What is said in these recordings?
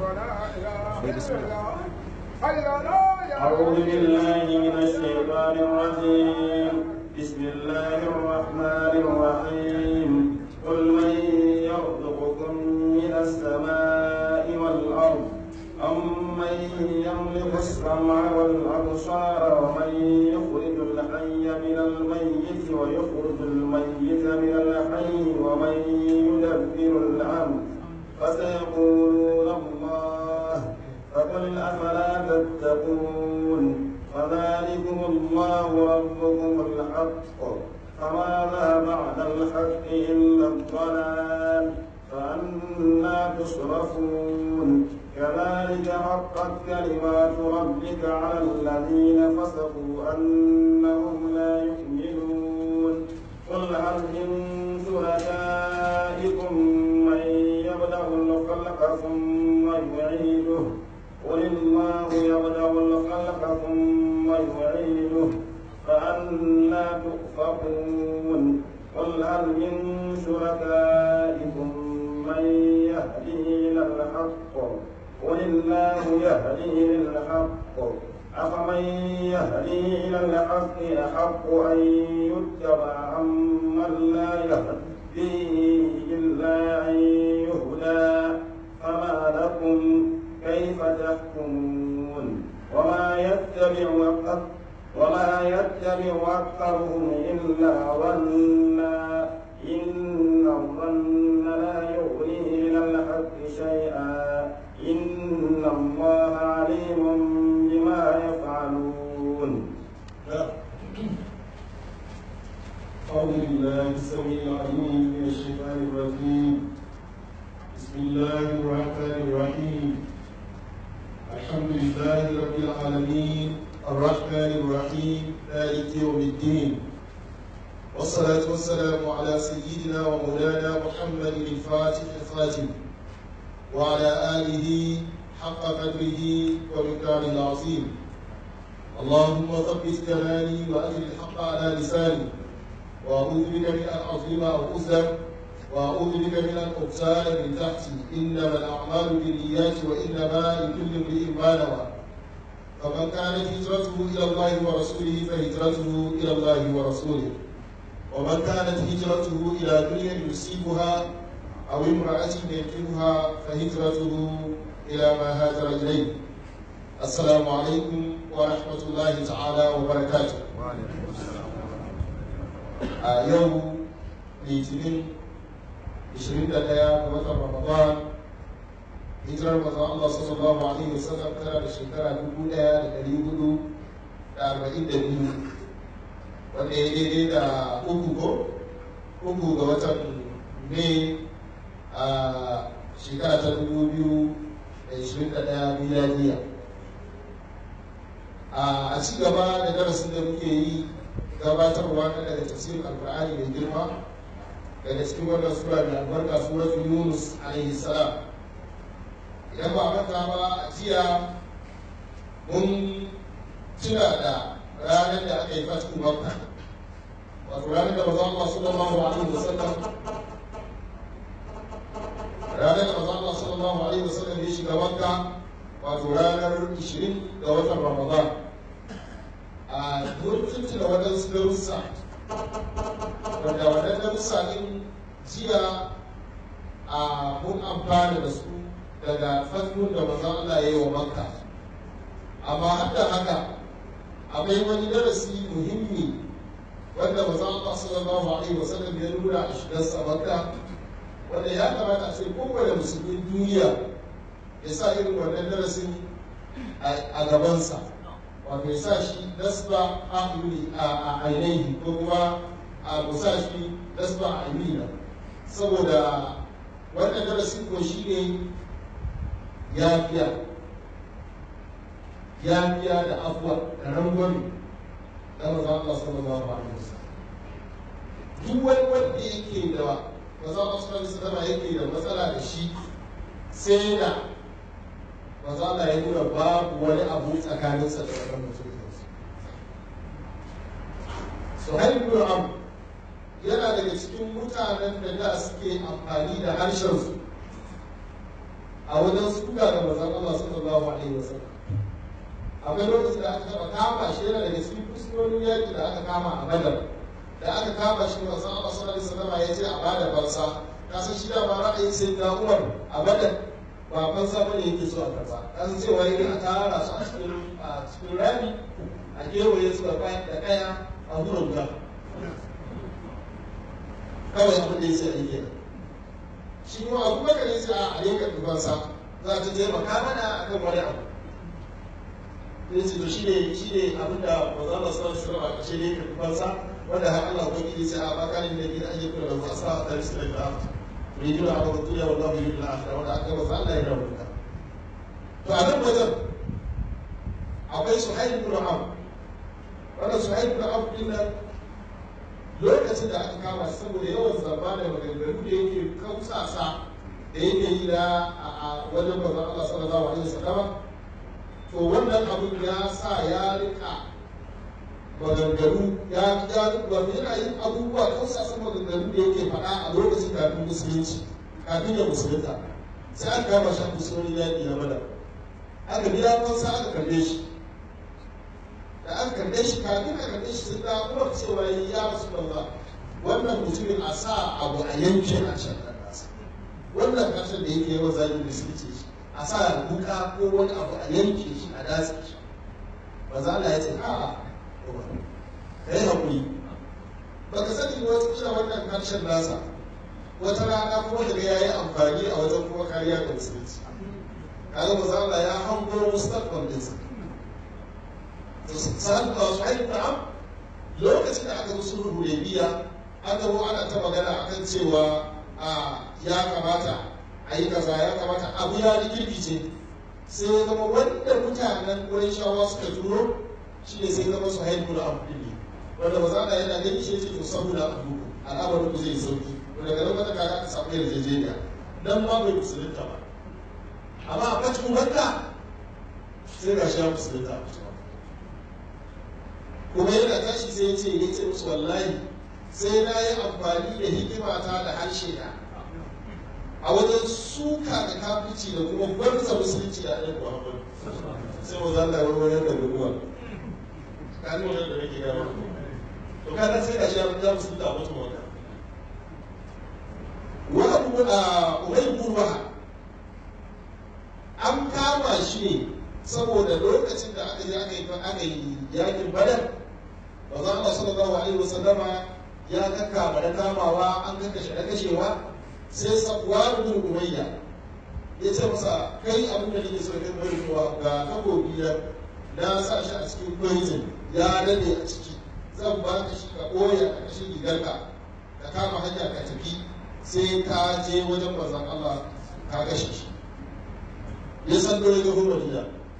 أعوذ بالله من الشيطان الرجيم بسم الله الرحمن الرحيم قل من يرزقكم من السماء والأرض أمن يملك السمع والأبصار ومن يخرج الحي من الميت ويخرج الميت من الحي ومن يدبر الأمر فسيقولون الله فقل أفلا تتقون فذلكم الله ربكم الحق فماذا بعد الحق إلا الضلال فأنا تصرفون كذلك حقت كلمات ربك على الذين فسقوا أنهم لا يؤمنون قل هل من شركائكم من يبدأ الخلق ثم يعيده قل الله يبدأ الخلق ثم يعيده فأنا تؤفكون قل هل من شركائكم من يهدي إلى الحق قل الله يهدي للحق أفمن يهدي إلى الحق أحق أن يتبع أمن لا يهدي إلا أن يهدى فما لكم كيف تحكمون وما يتبع وما يتبع أكثرهم إلا ظنا إن الظن لا يغني من الحق شيئا إن الله عليم بما يفعلون أعوذ بالله السميع العليم من الشيطان الرجيم بسم الله الرحمن الرحيم الحمد لله رب العالمين الرحمن الرحيم مالك يوم الدين والصلاة والسلام على سيدنا ومولانا محمد الفاتح الخاتم وعلى آله حق قدره ومقداره العظيم اللهم ثبت كلامي وأجل الحق على لساني وأعوذ بك من أن أظلم أو أظلم وأعوذ بك من أن أغتال من تحتي إنما الأعمال بالنيات وإنما لكل امرئ ما نوى فمن كانت هجرته إلى الله ورسوله فهجرته إلى الله ورسوله ومن كانت هجرته إلى دنيا يصيبها أو امرأة ينكحها فهجرته إلى ما هاجر إليه السلام عليكم ورحمة الله تعالى وبركاته a yau litinin 21 ga watan ramadan hijirar mazan Allah sallallahu alaihi wasallam tana da shekara 1442 wanda ya daidai da uku ko uku ga watan mai a shekara ta 2021 miliyaniya a ci gaba da darasin da muke yi gabatarwa na daga tafsirin alkur'ani mai girma daga cikin wannan sura mai albarka suratul yunus alaihi salam idan ba manta ba a jiya mun tuna da ranar da aka yi fatu makka wato ranar da maza Allah sallallahu alaihi wasallam ranar da maza Allah sallallahu alaihi wasallam ya shiga makka wato ranar 20 ga watan ramadan a mutunci da waɗansu darussa wanda waɗannan darussa ɗin jiya a mun amfana da su daga fannun da manzon Allah ya yi wa makka amma har da haka akwai wani darasi muhimmi wanda manzon Allah sallallahu alaihi wasallam ya nuna a shigarsa makka wanda ya kamata a ce kowane musulmin duniya ya sa irin wannan darasin a gabansa wato ya sa shi nasba a ainihi ko kuma a musa shi nasba a ainihi saboda wannan darasin ko shi ne yafiya yafiya da afuwa da rangwami da maza Allah sallallahu alaihi wasallam duk wani wanda yake da maza Allah sallallahu alaihi wasallam yake da matsala da shi sai da maza Allah ya nuna babu wani abu tsakaninsa da wannan mutum Suhail bin Amr yana daga cikin mutanen da da suke amfani da harshensu a wajen suka da manzon Allah sallallahu alaihi wasallam akwai lokacin da aka taba kama shi yana daga cikin fuskonin yaki da aka kama a badar da aka kama shi manzon Allah sallallahu alaihi wasallam ya ce a bada fansa kasan shi da ba ra'ayin sai da Umar a badar ba fansa bane yake so a karba kasan cewa yake a tara su a cikin a cikin rami a kewaye su da kaya a wurin guda kawai abin da ya ce a yi kenan shi kuma abu bakar ya ce a yanka dubansa za ta taimaka mana a kan wani abu ya ce to shi ne shi ne abin da ba za mu san shi ba kashe ne yanka dubansa wanda har Allah ko kiri sai a bakarin da gida ake kula da wasu asa a tarihi da ta mai jira a wata tuya wa zamu yi da akhira wanda aka masa Allah ya rabuta to a nan wajen akwai suhail ibn amr wannan suhail ibn amr din nan lokacin da aka kama shi saboda yawan zamba da maganganu da yake kausasa da yake yi da a wajen bazan Allah sallallahu alaihi wasallam to wannan abin ya sa ya rika maganganu ya ya wato yana yin abubuwa kausasan maganganu da yake faɗa a lokacin kafin musulunci kafin ya musulunta sai aka kama shi a musulunci yaƙi na bada aka biya fansa aka kalle shi da an kalle shi kafin a kalle shi sun da kuma cewa ya rasu Allah wannan mutumin a sa abu a yankin a can nan nasa wannan kasar da yake yawan zagin da suke ce shi a sa buka ko wani abu a yanke shi a datse shi ba za Allah ya ce a'a ka yi haƙuri ba ka sani wata kila wannan harshen nasa wata rana kuma daga ya yi amfani a wajen kuma kariya ga musulunci kaga ba za Allah ya hango mustaqbal ɗinsa sa'ad ba su haifu na'am lokacin da aka zo sulhu hudaybiya aka zo ana ta magana akan cewa a ya kamata a yi kaza ya kamata abu ya rikirkice sai ya zama wanda mutanen shawa suka turo shi ne sai zama su haifu na'am ɗin wanda ba za a yana gani shi ce to saboda abu al'amarin ku zai sauki wanda daga lokacin kaga aka samu yarjejeniya dan ma bai musulunta ba amma a bacin wanda sai ga shi ya musulunta a bacin kuma yana tashi sai ya ce ya ce musu wallahi sai na yi amfani da hikimata da harshe na a wajen suka da kafirci da kuma gwarza musulunci da ɗan muhammadu sai mu zalla warware da guduwa kani wannan da nake gama to kada sai da shi ya fita musulunta a mutum wanda wa abu a ubay burwa an kama shi ne saboda lokacin da aka je aka yi aka yi yakin badar manzo Allah sallallahu alaihi wasallama ya kaka da kamawa an kaka shi da kashewa sai Safwan bin Umayya ya ce masa kai abin da nake so kai bari kuwa ga takobi na na sa shi a cikin poison ya dade a ciki zan ba ka shi ka koya a kashin rigarka ka kama hanya ka tafi sai ka je wajen manzon Allah ka kashe shi ya san dole ga Madina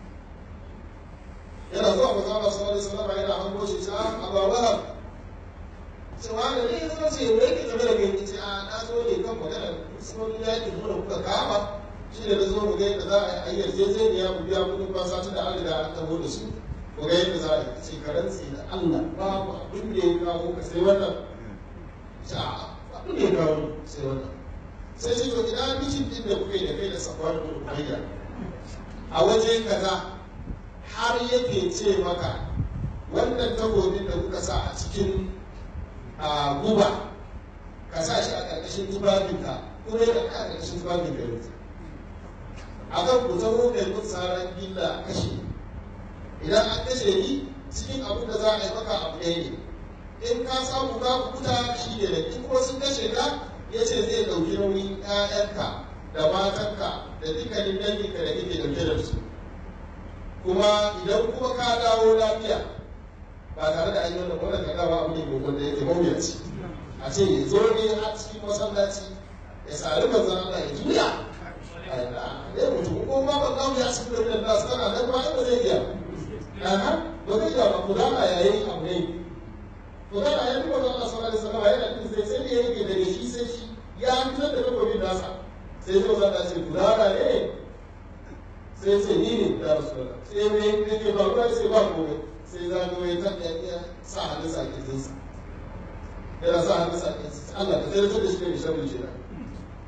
yana zuwa manzo Allah sallallahu alaihi wasallam yana hango shi ta Abu Wahab cewa da ne zama ce wai ke game da kai ce a na zo ne kan magana sunan yaki mu da kuka kama shi da na zo mu ga yadda za a yi yarjejeniya mu biya kudin fansa tun da an riga an taho da su mu ga yadda za a yi ce karanci da Allah babu abin da ya kawo ka sai wannan ce a abin da ya kawo sai wannan sai ce to ina mijin din da kuka yi da kai da safar da ubayya a waje kaza har yake ce maka wannan takobin da kuka sa a cikin guba ka sa shi a ƙarƙashin tufafinka kuma yana a ƙarƙashin tufafinka yanzu a kan ku zama mai kun tsaron gilla kashe idan an kashe ni cikin abin da za a yi maka abu ɗaya ne in ka samu ka kuta shi ne da in kuma sun kashe ka ya ce zai ɗauki nauyin 'ya'yanka da matanka da dukkanin danginka da kake ɗauke da su kuma idan kuma ka dawo lafiya ba tare da ayyukan da wannan kadawa abu ne mai wanda yake mawuyaci a ce ya zo ne a cikin masallaci ya sari manzon Allah ya juya ya mutu ko ma ban gawo ya cikin da nasu kana nan ba ba zai iya aha ba zai iya ba ku dama yayin abu ne ku dama ya fi manzon Allah sallallahu alaihi wasallam yana din sai sai ya rike daga shi sai shi ya fitar da takobin nasa sai sai manzon Allah ce ku dama ne sai ce ni ne ya rasu da sai me yake ba ruwa sai ba komai sai za ga wai tan ya sa hannun sa kirjin sa yana sa hannun sa kirjin sa Allah ka tsere da shi ne sharri shi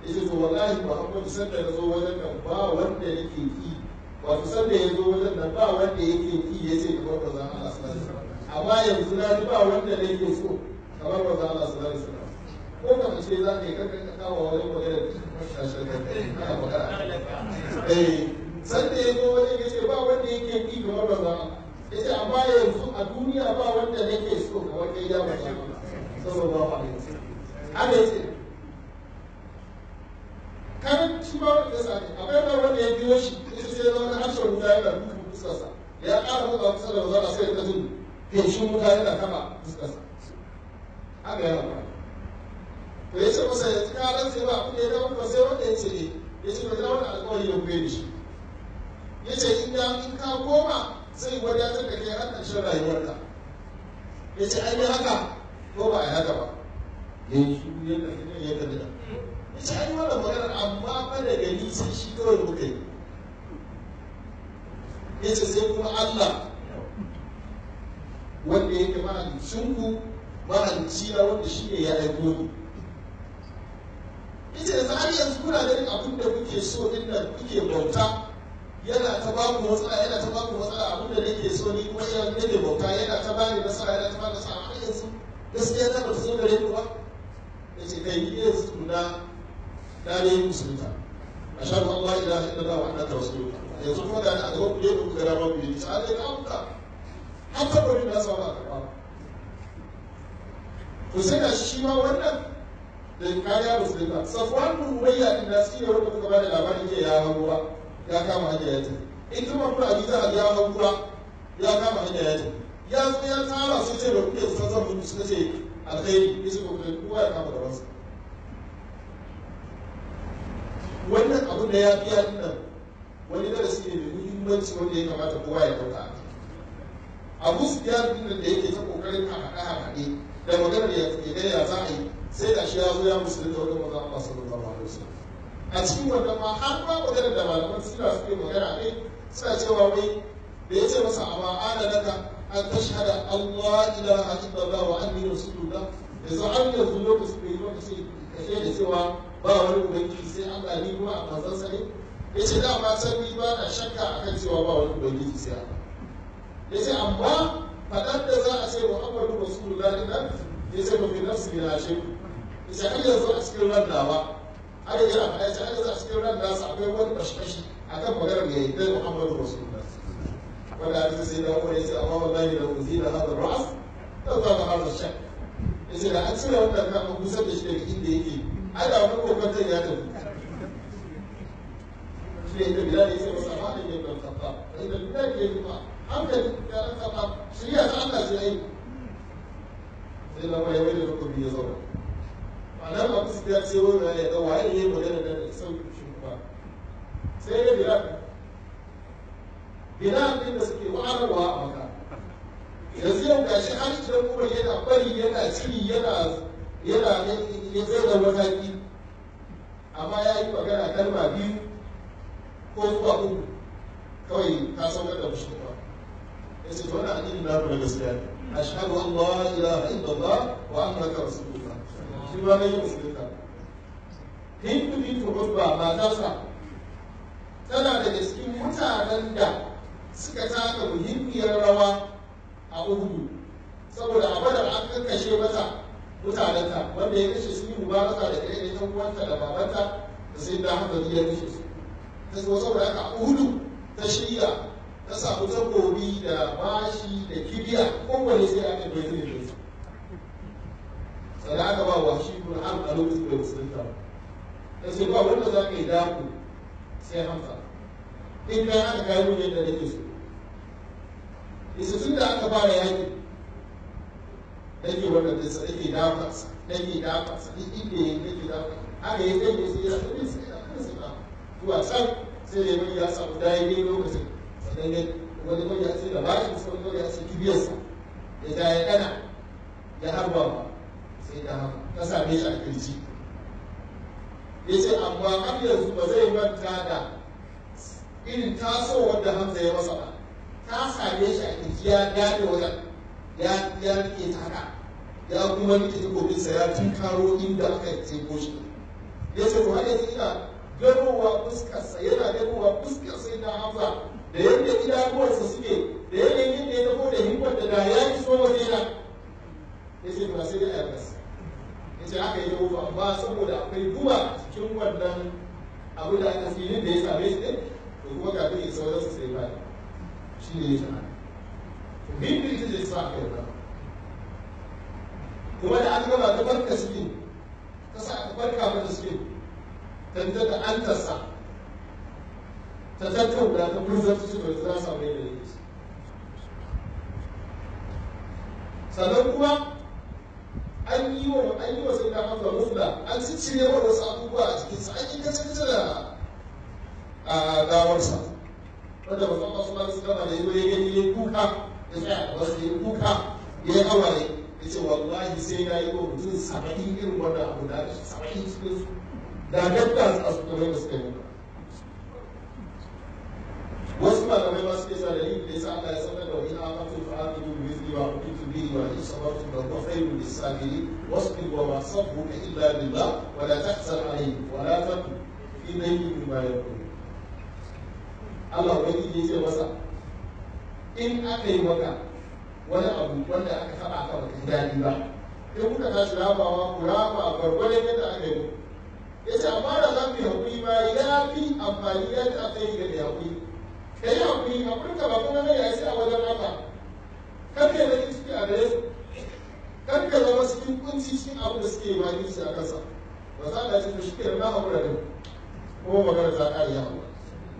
yace to wallahi Muhammadu sanda ya zo wajen nan ba wanda yake ki wato sanda ya zo wajen nan ba wanda yake ki yace kamar ba za Allah sallallahu alaihi wasallam amma yanzu na ji ba wanda nake so kamar ba za Allah sallallahu alaihi wasallam ko ka ce za ka yi kankan ka kawo wajen magana shashar kai ana magana eh sanda ya zo wajen yace ba wanda yake ki kamar ba za yace amma yanzu a duniya ba wanda nake so kamar kai ya ba sallallahu alaihi wasallam haka yace kan shi ba wanda ya sani akwai ba wanda ya biyo shi ita sai zama na harshen wuta yana dukan fuskarsa ya ƙara matsa kusa da mazana sai ta jin feshin wuta yana kama fuskarsa haka yana ba to ya ce masa yanzu ka ran sai ba abin da ya dawo ba sai wanda ya ce ne ya ce ba wani alƙawari ya kuye da shi ya ce in in ka koma zai wadatar da kai har ƙarshen rayuwarka ya ce an yi haka ko ba a yi haka ba ya yi shi yadda ya kalli da ita an yi wannan maganar amma fa da gani sai shi kawai muka yi ya ce sai kuma Allah wanda yake mahalicinku mahalicci na wanda shi ne ya aiko ni ita yanzu har yanzu kuna ganin abin da kuke so din nan kuke bauta yana ta ba ku matsala yana ta ba ku matsala abin da nake so ni kuma yana nake bauta yana ta bani nasara yana ta bani nasara har yanzu gaskiya na ba ta zo gare ku ba yace kai ni yanzu tuna na ne musulunta a shaɗu Allah ila ila da wa annaka rasulullah yanzu kuma da a gaban kuje ku gara ma ku yi ta ne ka muka har ta bari na samu a karɓa to sai ga shi ma wannan da kariya musulunta safwan bin umayya din da shi ne wanda kuka ba da labarin ke ya hawo ba ya kama hanya ya tafi in kuma kuna abi za a ya hawo ba ya kama hanya ya tafi ya zo ya tara su ce da kuke san zan mutu suka ce alkhairi ya ce ko kowa ya kama da wasu wannan abu da ya biya nan wani darasi ne mai muhimmanci wanda ya kamata kowa ya dauka abu su biya din da yake ta kokarin haɗa haɗe da maganar ya ga ya za a yi sai da shi ya zo ya musulun da wajen maza Allah sallallahu alaihi wasallam a cikin wannan ma har ma maganar da malaman sira suke magana ne suna cewa wai da ya ce masa amma ana naka an tashhada Allah ilaha illallah wa anni rasulullah yanzu har yanzu lokacin da yi lokacin kashe da cewa ba wani ubangiji sai Allah ni kuma a manzansa ne ya ce da ma san ni ba na shakka akan cewa ba wani ubangiji sai Allah ya ce amma faɗar da za a ce Muhammadu Rasulullah din nan ya ce ba fi nafsi bi na shi ya ce har yanzu a cikin ran nawa har yanzu a faɗa ya ce har yanzu a cikin ran nasa akwai wani bashi akan maganar ya yi dai Muhammadu Rasulullah wanda hadisi sai da Umar ya ce amma wallahi da uzila hada ra'as da za ka hada shak ya ce da an cire wannan kan an kusa da shi daga inda yake ai da wani kokon ya tafi shi ne da bilal ya ce masa ma da yin dan kafa inda bilal ke yi ma hankali ya dan kafa shirya ta Allah ce ai sai na mai wani lokaci ya zauna ma'ana ba su ya ce wani ya ga waye ne magana da sauki shi kuma sai ya bilal bilal din da suke wa'arwa a maka yanzu yau gashi har idan kuma yana bari yana ciri yana yana ya zai da mataki amma ya yi magana kalma biyu ko zuwa uku kawai ka saukar da mushi ba ya ce to wannan addini na ku na gaskiya ne ashhadu an la ilaha illallah wa annaka rasulullah shi ma ne musulunta hindu bintu hudba matarsa tana daga cikin mutanen da suka taka muhimmiyar rawa a uhudu saboda a badar an kakkashe mata mutanenta wanda ya kashe sun yi mubaraka da ɗaya ɗan uwanta da babanta da sai da haka ya kashe su ta zo saboda haka a uhudu ta shirya ta samu takobi da bashi da kibiya kowane sai aka bai zai da su sannan aka ba wa shi kun har a lokacin da musulunta ta ce ba wanda za ka yi daku sai hamsa in kai aka kayi mun yadda nake so isa tun da aka fara yaki nake wannan dinsa nake dafa sa nake dafa sa duk inda ya nake dafa haka ya kai ne sai ya tafi sai ya tafi sai zuwa can sai ya mai ya samu dai ne lokacin sannan ya wani mai ya ce da bashi sai wani ya ce kibiyarsa ya ja ya dana ya harba ba sai da haka ta same shi a kirji ya ce amma har yanzu ba zai manta da irin tasowar da Hamza ya masa ba ta same shi a kirji ya gane wajen ya ya rike ta haka ya kuma rike takobinsa ya tunkaro inda aka tseko shi ya ce to har yanzu ina ganowa fuskarsa yana ganowa fuskarsa ina hamza da yadda idanuwarsa suke da yanayin yadda ya tafi da himmar da da ya iso waje na ya ce ba sai dai a yarda ya ce haka ya tafi amma saboda akwai duba cikin wannan abu da aka filin da ya same shi ɗin to kuma kafin ya sauran su sai ba shi ne ya shahara hindu ita ce sa aka yarda kuma da an gama ta barka suke ta sa aka barka mata suke ta da an tasa ta tattauna ta kurzar su da za su mai da yake sannan kuma an yi wa an yi wa sai da hamza musla an ciccire wa wasu abubuwa a cikinsa an yi kace kace da a gawarsa wanda ba san masu masu gama da yi ya gani ya kuka ya tsaya a wasu ya kuka ya yi hawaye ya ce wallahi sai na yi wa mutum saba'in irin wannan abu da saba'in cikin su da gadda a su kamar da suka yi wasu malamai ma suke sa dalilin da yasa Allah ya sanar da wani amatu fa amilu bi mithli ma kuntu bihi wa in sabartum la huwa khayrun lis-sabirin wasbir wa ma sabruka illa billah wa la tahzan alayhi wa la takun fi dayyin mimma yaqul Allah wani ya ce masa in aka yi maka wani abu wanda aka taba ka baka ji daɗi ba in kuka tashi rabawa ku raba gwargwadon yadda aka yi ya ce amma da za mu yi haƙuri ma ya fi amfani yadda aka yi ga haƙuri ka yi haƙuri haƙuri ka ba kuma mai yasi a wajen haka kar ka yi ciki a gare su kar ka zama cikin kunci cikin abin da suke ma yi a kansa ba za a ce to shi ke na haƙura ne kuma magana ta ƙare ya haƙura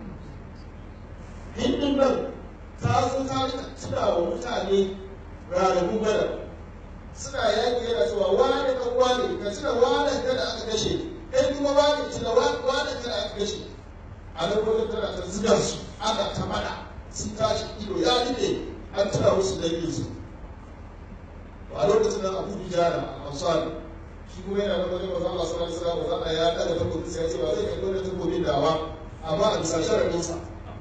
hindun nan ta zo ta rika tuna wa mutane ranakun bada suna yaƙi yana cewa wane ɗan wane ka tuna wane kada aka kashe kai kuma wane tuna wane kada aka kashe a nan wajen tana ta ziga su ana ta faɗa sun tashi ido ya rike an tuna musu dangin su a lokacin nan abu bijana a ansari shi kuma yana da wajen maza Allah sallallahu alaihi wasallam maza ya kada takobi sai ya ce ba zai kallo da takobin da ba amma a bisa sharadin sa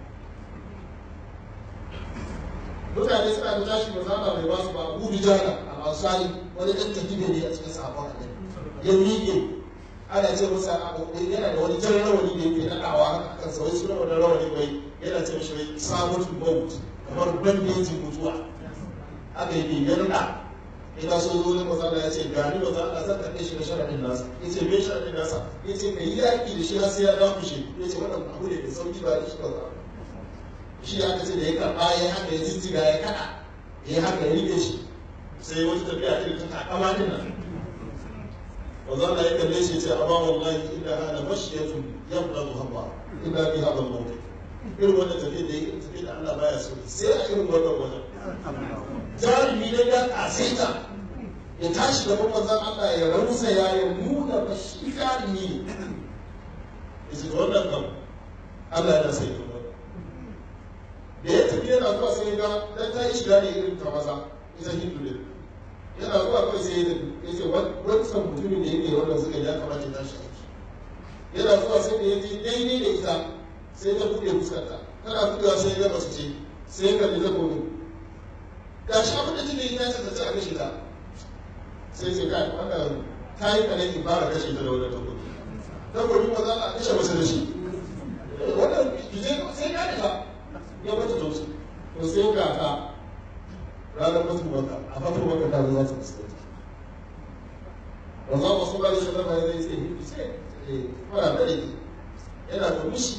mutane suna da tashi maza Allah bai ba su ba abu bijana a ansari wani ɗan tafiye ne a cikin sahabban annabi ya miƙe ana ce masa yana da wani jan rawani da yake naɗawa haka kan sa wai suna wani rawani bai yana ce mishi wai samun maut kamar bandejin mutuwa haka yake ya naɗa ina so zo zan maza ya ce ga ni maza Allah zan karɓe shi da sharaɗin nasa ya ce me sharaɗin nasa ya ce ka yi yaƙi da shi har sai ya dawo shi ya ce wannan abu ne mai sauƙi ba da shi ba shi aka ce da ya karɓa ya haka ya jijjiga ya kaɗa ya haka ya rike shi sai wata tafiya irin ta takama din nan wanzan da ya kalle shi ce amma wallahi inda hana mashiyatun yabda muhabba illa bi hada al-mawt irin wannan tafiya da yake tafiya da Allah baya so sai a irin wannan wajen jarumi ne ya kasaita ya tashi da manzon Allah ya rausa ya ya nuna ba shi jarumi ne yace da wannan kam Allah yana sai kuma da ya tafi yana zuwa sai ga dan ta yi shiga ne irin ta maza ita hindu ne yana zuwa kawai sai ya ce wancan mutumin da yake wannan suka ya kamata ya tashi aiki yana zuwa sai da ya je daidai da ita sai ta buɗe fuskarta tana buɗewa sai ya gaba su ce sai ya kalli zabo ne ga shi abin da jini ya ce ta ce a kashe ta sai ce kai wannan ta yi kanan in fara kashe ta da wannan takobi takobi ba za a kashe masa da shi wannan sai ya ta ya bata tausi to sai ga ta ranar mutum baka a fatan baka ta za ta fuskanta wanzan wasu ba da shi zama ya zai ce hindu ce fara da rike yana da mushi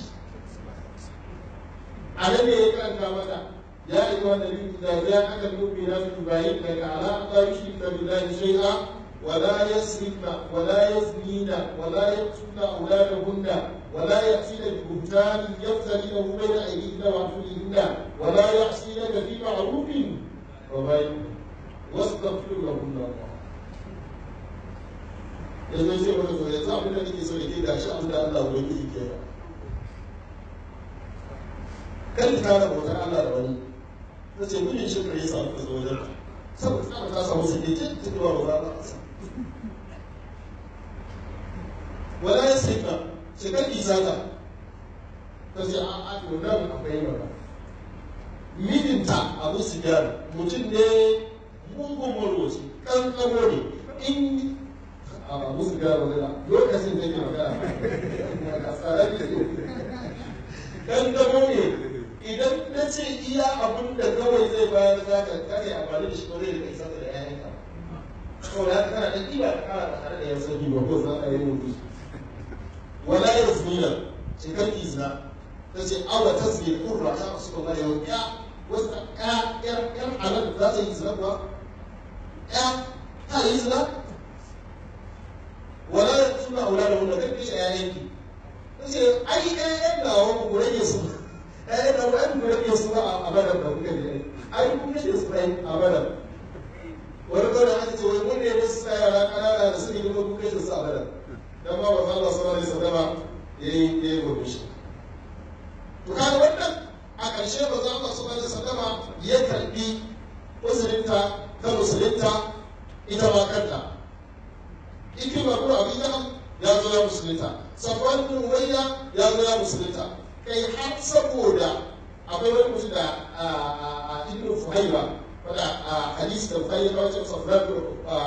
a nan ne ya karanta mata ya yi wa nabi da ya aka nufi na su bayi daga ala ta yi shi da billahi shay'a ولا يسرقن ولا يزنين ولا يقتلن أولادهن ولا يأتين ببهتان يفترينه بين أيديهن وأرجلهن ولا يعصينك في معروف وبين واستغفر لهن الله yanzu sai wani zo yanzu abin da nake so da ke gashi abin da Allah wani yi ke kan ta da bautar Allah da wani ta ce gudun shi kare sa ka zo wajen saboda tsara ta samu su ke ce ta ba ba za a sa wala ya sai ka shekar isa ta ta ce a a to nan akwai mana mijinta abu su mutum ne mugun marwaci kankamo ne in a musu gara magana lokacin da ke magana a tsara ne dan gamo ne idan na ce iya abin da kawai zai bayar za ka kare amfani da shi ko zai rika isa da ƴaƴanka saboda haka kana da ƙiba ka kara ba tare da yan sauki ba ko za a yi mutu wala yazmina ce kan izna ta ce awa tasbih kurra ya rasu da yau ya wasu ya yar yar halal za ta yi izna kuwa ya ta yi izna wala suna aula da wanda kai kishe yayanki ta ce ai ɗayan nawa ku rage su ɗayan nawa ai ku rage su a badan da kuka ne ai ku kashe su ɗayan a badan wani kawai aka ce wai mun ne wasu sa yara ƙanana da suke kuma ku kashe su a badan dan ba wa Allah sallallahu alaihi wasallam yayi yayi murmushi to kaga wannan a ƙarshe ba za Allah sallallahu alaihi wasallam ya karbi uzurinta ta musulunta ita ma kanta ikima ko abin jahal ya zo ya musulunta safwan bin umayya ya zo ya musulunta kai har saboda akwai wani mutum da ibnu fuhayra wanda hadisi da fuhayra ta wajen safwan bin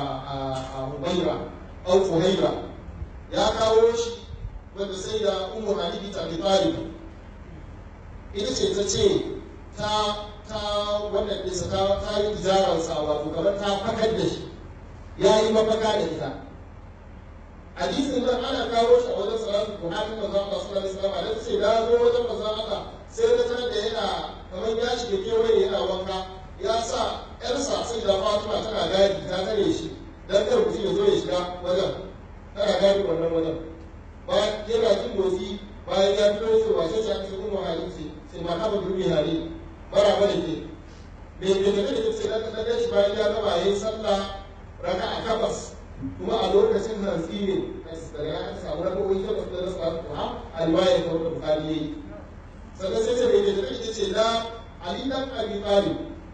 umayra au fuhayra ya kawo shi wanda sai da ummu halibi ta bi talib ita ce ta ce ta ta wannan ɗinsa ta ta yi tijararsa wato kamar ta fakar da shi ya yi mafaka da ita hadisin nan ana kawo shi a wajen salatu buhari manzo Allah sallallahu alaihi wasallam da ce da zo wajen manzo Allah sai da tarar da yana kamar ya shiga kewaye yana wanka ya sa yarsa sai da Fatima tana gadi ta tare shi dan kar mutum ya zo ya shiga wajen tana gadi wannan wajen bayan yana jin motsi bayan ya fito sai wace ce aka ce ummu hadisi sai ma haba dubi hali bara bane ke me me da kake sai da da shi bayan ya gama yayin sallah raka'a kabas kuma a lokacin hantsi ne daga ya aka samu rakowi ta basu da rasa kuwa a riwaya ta wata bukari yayi sannan sai ce bai da take ce da ali dan abi talib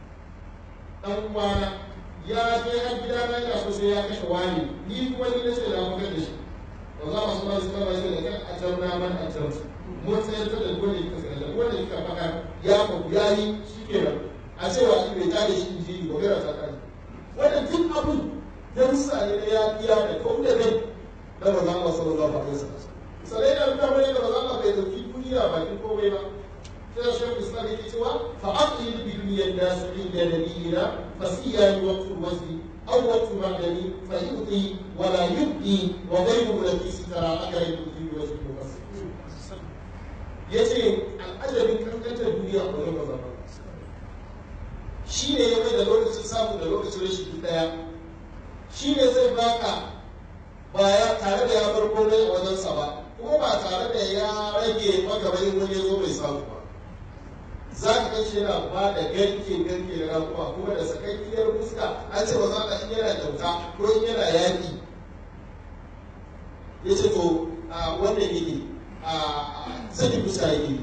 dan uwana ya je har gida na yana so sai ya kashe wani ni kuma ni nace da mun da shi ba za mu so mai suka bai da kan ajarna man ajar mun tsayar da dole ka sai da dole ka faka ya ku yayi shikenan a cewa in bai tare shi inji ba gara ta kai wannan duk abun darussa ne na yaƙiya da kau da kai na maza Allah sallallahu alaihi wasallam sai da nuna mana da maza Allah bai dauki duniya bakin komai ba sai shi Islam yake cewa fa aqil bi dunyan nas inda nabiyina fasiya waqtu wasi aw waqtu ma'dani fa yuti wa la yubdi wa ghayru lati sitara akara yuti wa wasi yace al'ajabin kankantar duniya a wajen maza shi ne ya mai da lokacin samu da lokacin rashin daya shi ne zai baka ba ya tare da ya bar komai a wajensa ba kuma ba tare da ya rage maka bayan wani ya zo bai samu ba za ka kai shi yana ba da garke garke da rakuwa kuma da sakakkiyar fuska an ce ba za ka in yana kyauta ko in yana yaƙi ya ce to wannan yake sani fuska yake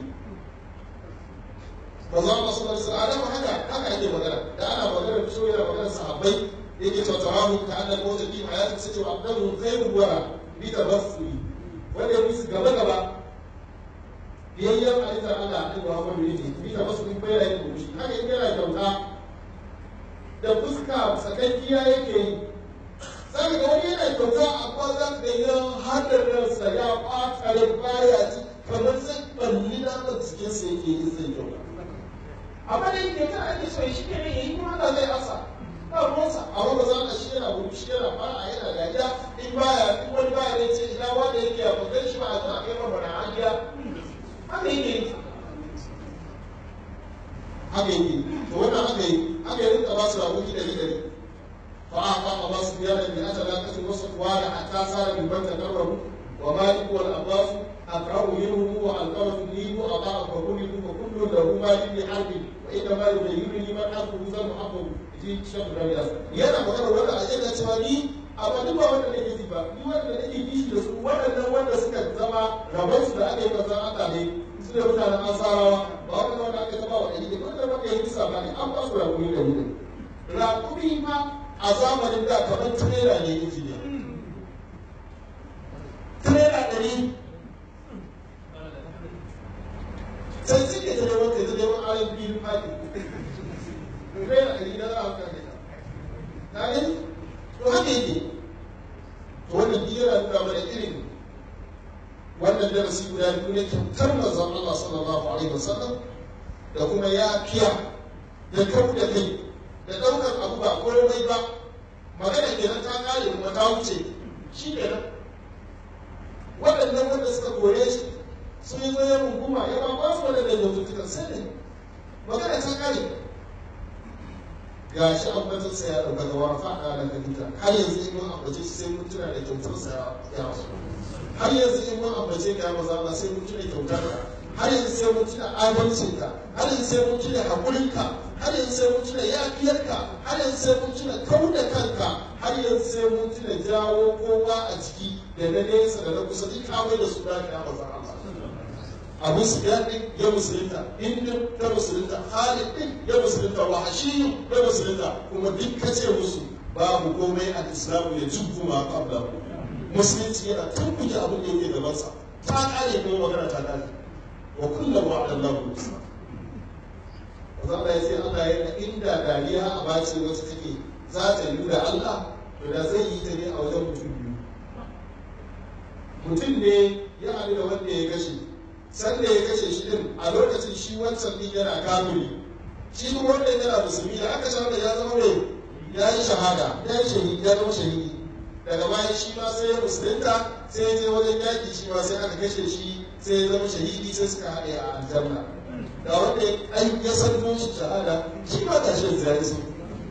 ba za mu sanar da alama haka haka ake magana da ana magana fito yana magana sahabbai yake tattarahu ta annan motsa fi hayatin sai cewa abdan khairul wara bi tabassuri wanda ya musu gaba gaba biyayyen halittar Allah ɗin Muhammadu ne bi tabassuri bai da yin shi haka in yana kyauta da fuska sakakkiya yake yi zaka ga wani yana kyauta amma za ka ga hadar ransa ya ɓata rai baya ci kamar zai balli naman cikinsa yake yi zai kyauta amma da yake ta ake so shi ne yayi kuma Allah zai asa ba ruwansa amma ba za ka shi yana gudu shi yana fara yana dariya in baya in wani baya ne ce ina wanda yake a bazan shi ba a zuwa kai mamara a gida haka yake haka yake to wannan haka yi haka yi rinka ba su rahoki dari dari fa a fa a ba su biyar da biya ta lakacin wasu kuwa da a ta tsara bibban ta karbaru wa malik wal abbas أقرأ منه وألقمة لي وأضاع فكل وكل له مال لحرب وإنما يبينني من حقه ذا محقه ji shan ramiya yana magana wanda a jana cewa ni amma duk ba wanda nake ji ba ni wanda nake kishi da su waɗannan wanda suka zama rabon su da aka yi manzan Allah ne su ne mutanen ansarawa ba wanda wanda aka zama wa ɗari ne wanda wanda ya yi kisa ba ne an ba su rakumi da wuri rakumi ma a zamanin da kamar tirela ne injiniya tirela ɗari sai suke ta neman kai ta neman ayon biyu fadi tirela ɗari na za a kan gida na gani to haka yake to to wannan duk yana nuna mana irin wannan darasi guda biyu ne kyautar manzon Allah sallallahu alaihi wasallam da kuma yafiya da kau da kai da ɗaukar abu ba komai ba magana kenan ta kare kuma ta wuce shi kenan waɗannan wanda suka kore shi sun yi zoye hukuma ya ba ba su waɗannan yaututtukan sai ne magana ta kare ga shi ambatinsa ya ɗauka ga wani faɗa da kalita har yanzu in mun ambace shi sai mun tuna da kyautarsa ya wasu har yanzu in mun ambace ka ya maza Allah sai mun tuna kyautarka har yanzu sai mun tuna adalcinka har yanzu sai mun tuna haƙurinka har yanzu sai mun tuna yafiyarka har yanzu sai mun tuna kau da kanka har yanzu sai mun tuna jawo kowa a jiki da na nesa da na kusa duk kamar da su da ya maza Allah abu sufyan din ya musulunta indin ta musulunta khalid din ya musulunta wahashi ya musulunta kuma duk kace musu babu komai a islamu ya jubbu ma qabla musulunci yana tabbuke abin da yake gabansa ta kare kuma magana ta kare wa kullum wa'ada Allahu al-husna Allah ya ce Allah yana inda dariya a bace wacce take za ta yi da Allah to da zai yi ta ne a wajen mutum biyu mutum ne ya haɗu da wanda ya kashe sanda ya kashe shi din a lokacin shi wancan din yana kamili shi kuma wanda yana musulmi da aka shahada ya zama mai ya yi shahada ya yi shahidi ya zama shahidi daga bayan shi ma sai ya musulunta sai ya je wajen yaƙi shi ma sai aka kashe shi sai ya zama shahidi sai suka haɗe a aljanna da wanda ya san shi shahada shi ma ga shi zai su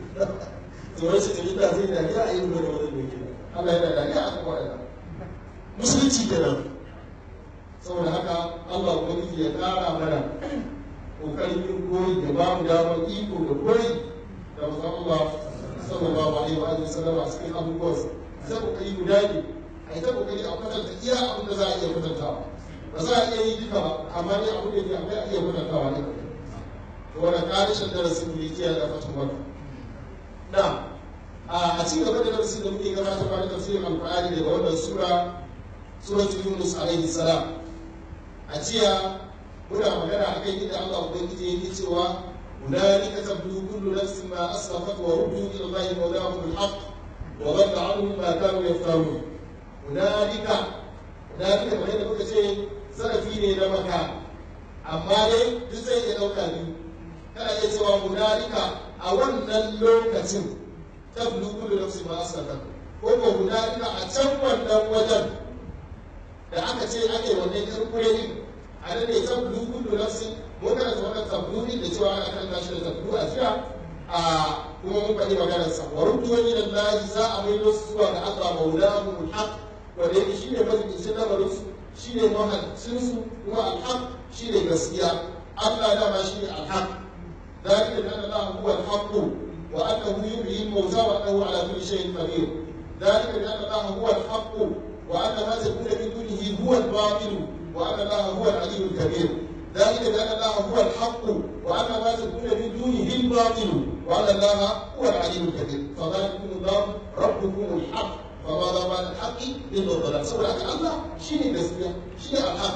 to wai shi tafi da zai dariya a yi wani wani mai Allah yana dariya a kuma waɗanda musulunci kenan saboda haka Allah ubangiji ya ƙara mana ƙoƙarin yin koyi da ba mu damar iko da koyi da manzon Allah sallallahu alaihi wa alihi sallam a cikin abubuwan sai kokari guda ne a ta kokari a kwatanta iya abin da za a iya kwatantawa ba za a iya yi duka ba amma ne abin da ke akwai a iya kwatantawa ne to wannan ƙarishin darasin da yake da fatan wani na a ci gaba da darasin da muke gabatarwa da tafsirin alƙur'ani daga wannan sura suratul yunus alaihi salam a jiya muna magana a kan inda Allah Ubangiji yake cewa hunalika tabdu kullu nafsin ma asrafat wa ruddu ila Allah mawlahum al-haq wa dhalla anhum ma kanu yaftarun hunalika hunalika kamar yadda muka ce zarafi ne na maka amma dai duk zai iya dauka biyu kana iya cewa hunalika a wannan lokacin tabdu kullu nafsin ma asrafat ko ko hunalika a can wannan wajen da aka ce ake wannan kirkure din a nan ne tablu kullu nafsin mun karanta wannan tablu din da cewa ana kan tashi da tablu a jiya a kuma mun faɗi maganar sa wa ruddu ila Allah za a maido su zuwa ga Allah maulahu alhaq wanda yake shine mazikin lamarin su shine mahalicin su kuma alhaq shine gaskiya Allah dama shine alhaq ذلك بأن الله هو الحق وأنه يحيي الموتى وأنه على كل شيء قدير ذلك بأن الله هو الحق وأن ما تكون من دونه هو الباطل وأن الله هو العلي الكبير ذلك بأن الله هو الحق وأن ما تكون من دونه الباطل وأن الله هو العلي الكبير فذلكم الله ربكم الحق فماذا بعد الحق إلا الضلال سورة الله شيء النسبية شيء الحق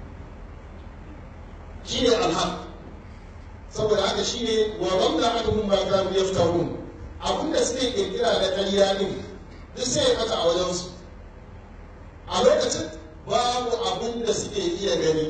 شيء الحق saboda haka shine wa wanda anhum ma kanu yaftarun abinda suke kirkira da ƙarya din duk sai ya kata a wajen su a lokacin babu abin da suke iya gani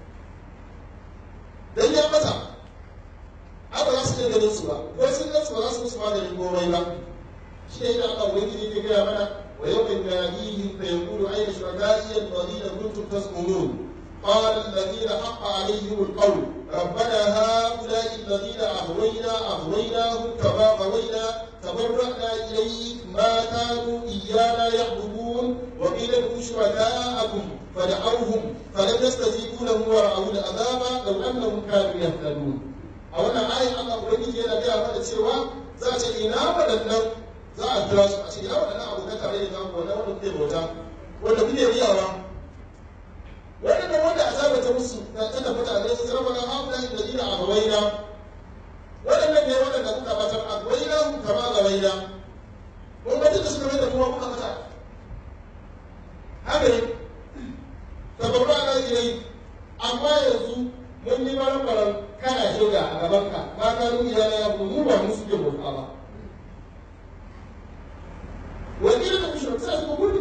dan ya mata haka za su iya ganin su ba ko sun gan su ba za su musu maganin komai ba shi ne da Allah wani ne ke gaya mana wa yau min nadihim fa yaqulu ayna shuraka'i alladhina kuntum tas'ulun قال الذين حق عليهم القول ربنا هؤلاء الذين أغوينا أغويناهم كما غوينا تبرأنا إليك ما كانوا إيانا يعبدون وقيل ادعوا شركاءكم فدعوهم فلم يستجيبوا لهم ورأوا العذاب لو أنهم كانوا يهتدون a wannan ayin Allah Ubangiji yana gaya mana cewa za a ce ina waɗannan za a kira su a ce ina waɗannan abokan tare da zamu wannan wanda kuke bauta wanda kuke riyawa waɗannan wanda azaba ta musu na tana mutane su zama na haula da dina a gawaina waɗannan ne waɗanda kuka batar a gawaina mu kama gawaina mun ga da suka mai da kuma kuka mata haka ne tabarra na ilai amma yanzu mun yi baran-baran kana shirya a gabanka ba ka nuna yana ya mu ba mu suke bauta ba wani da kuma shirka sai su gudu ya ba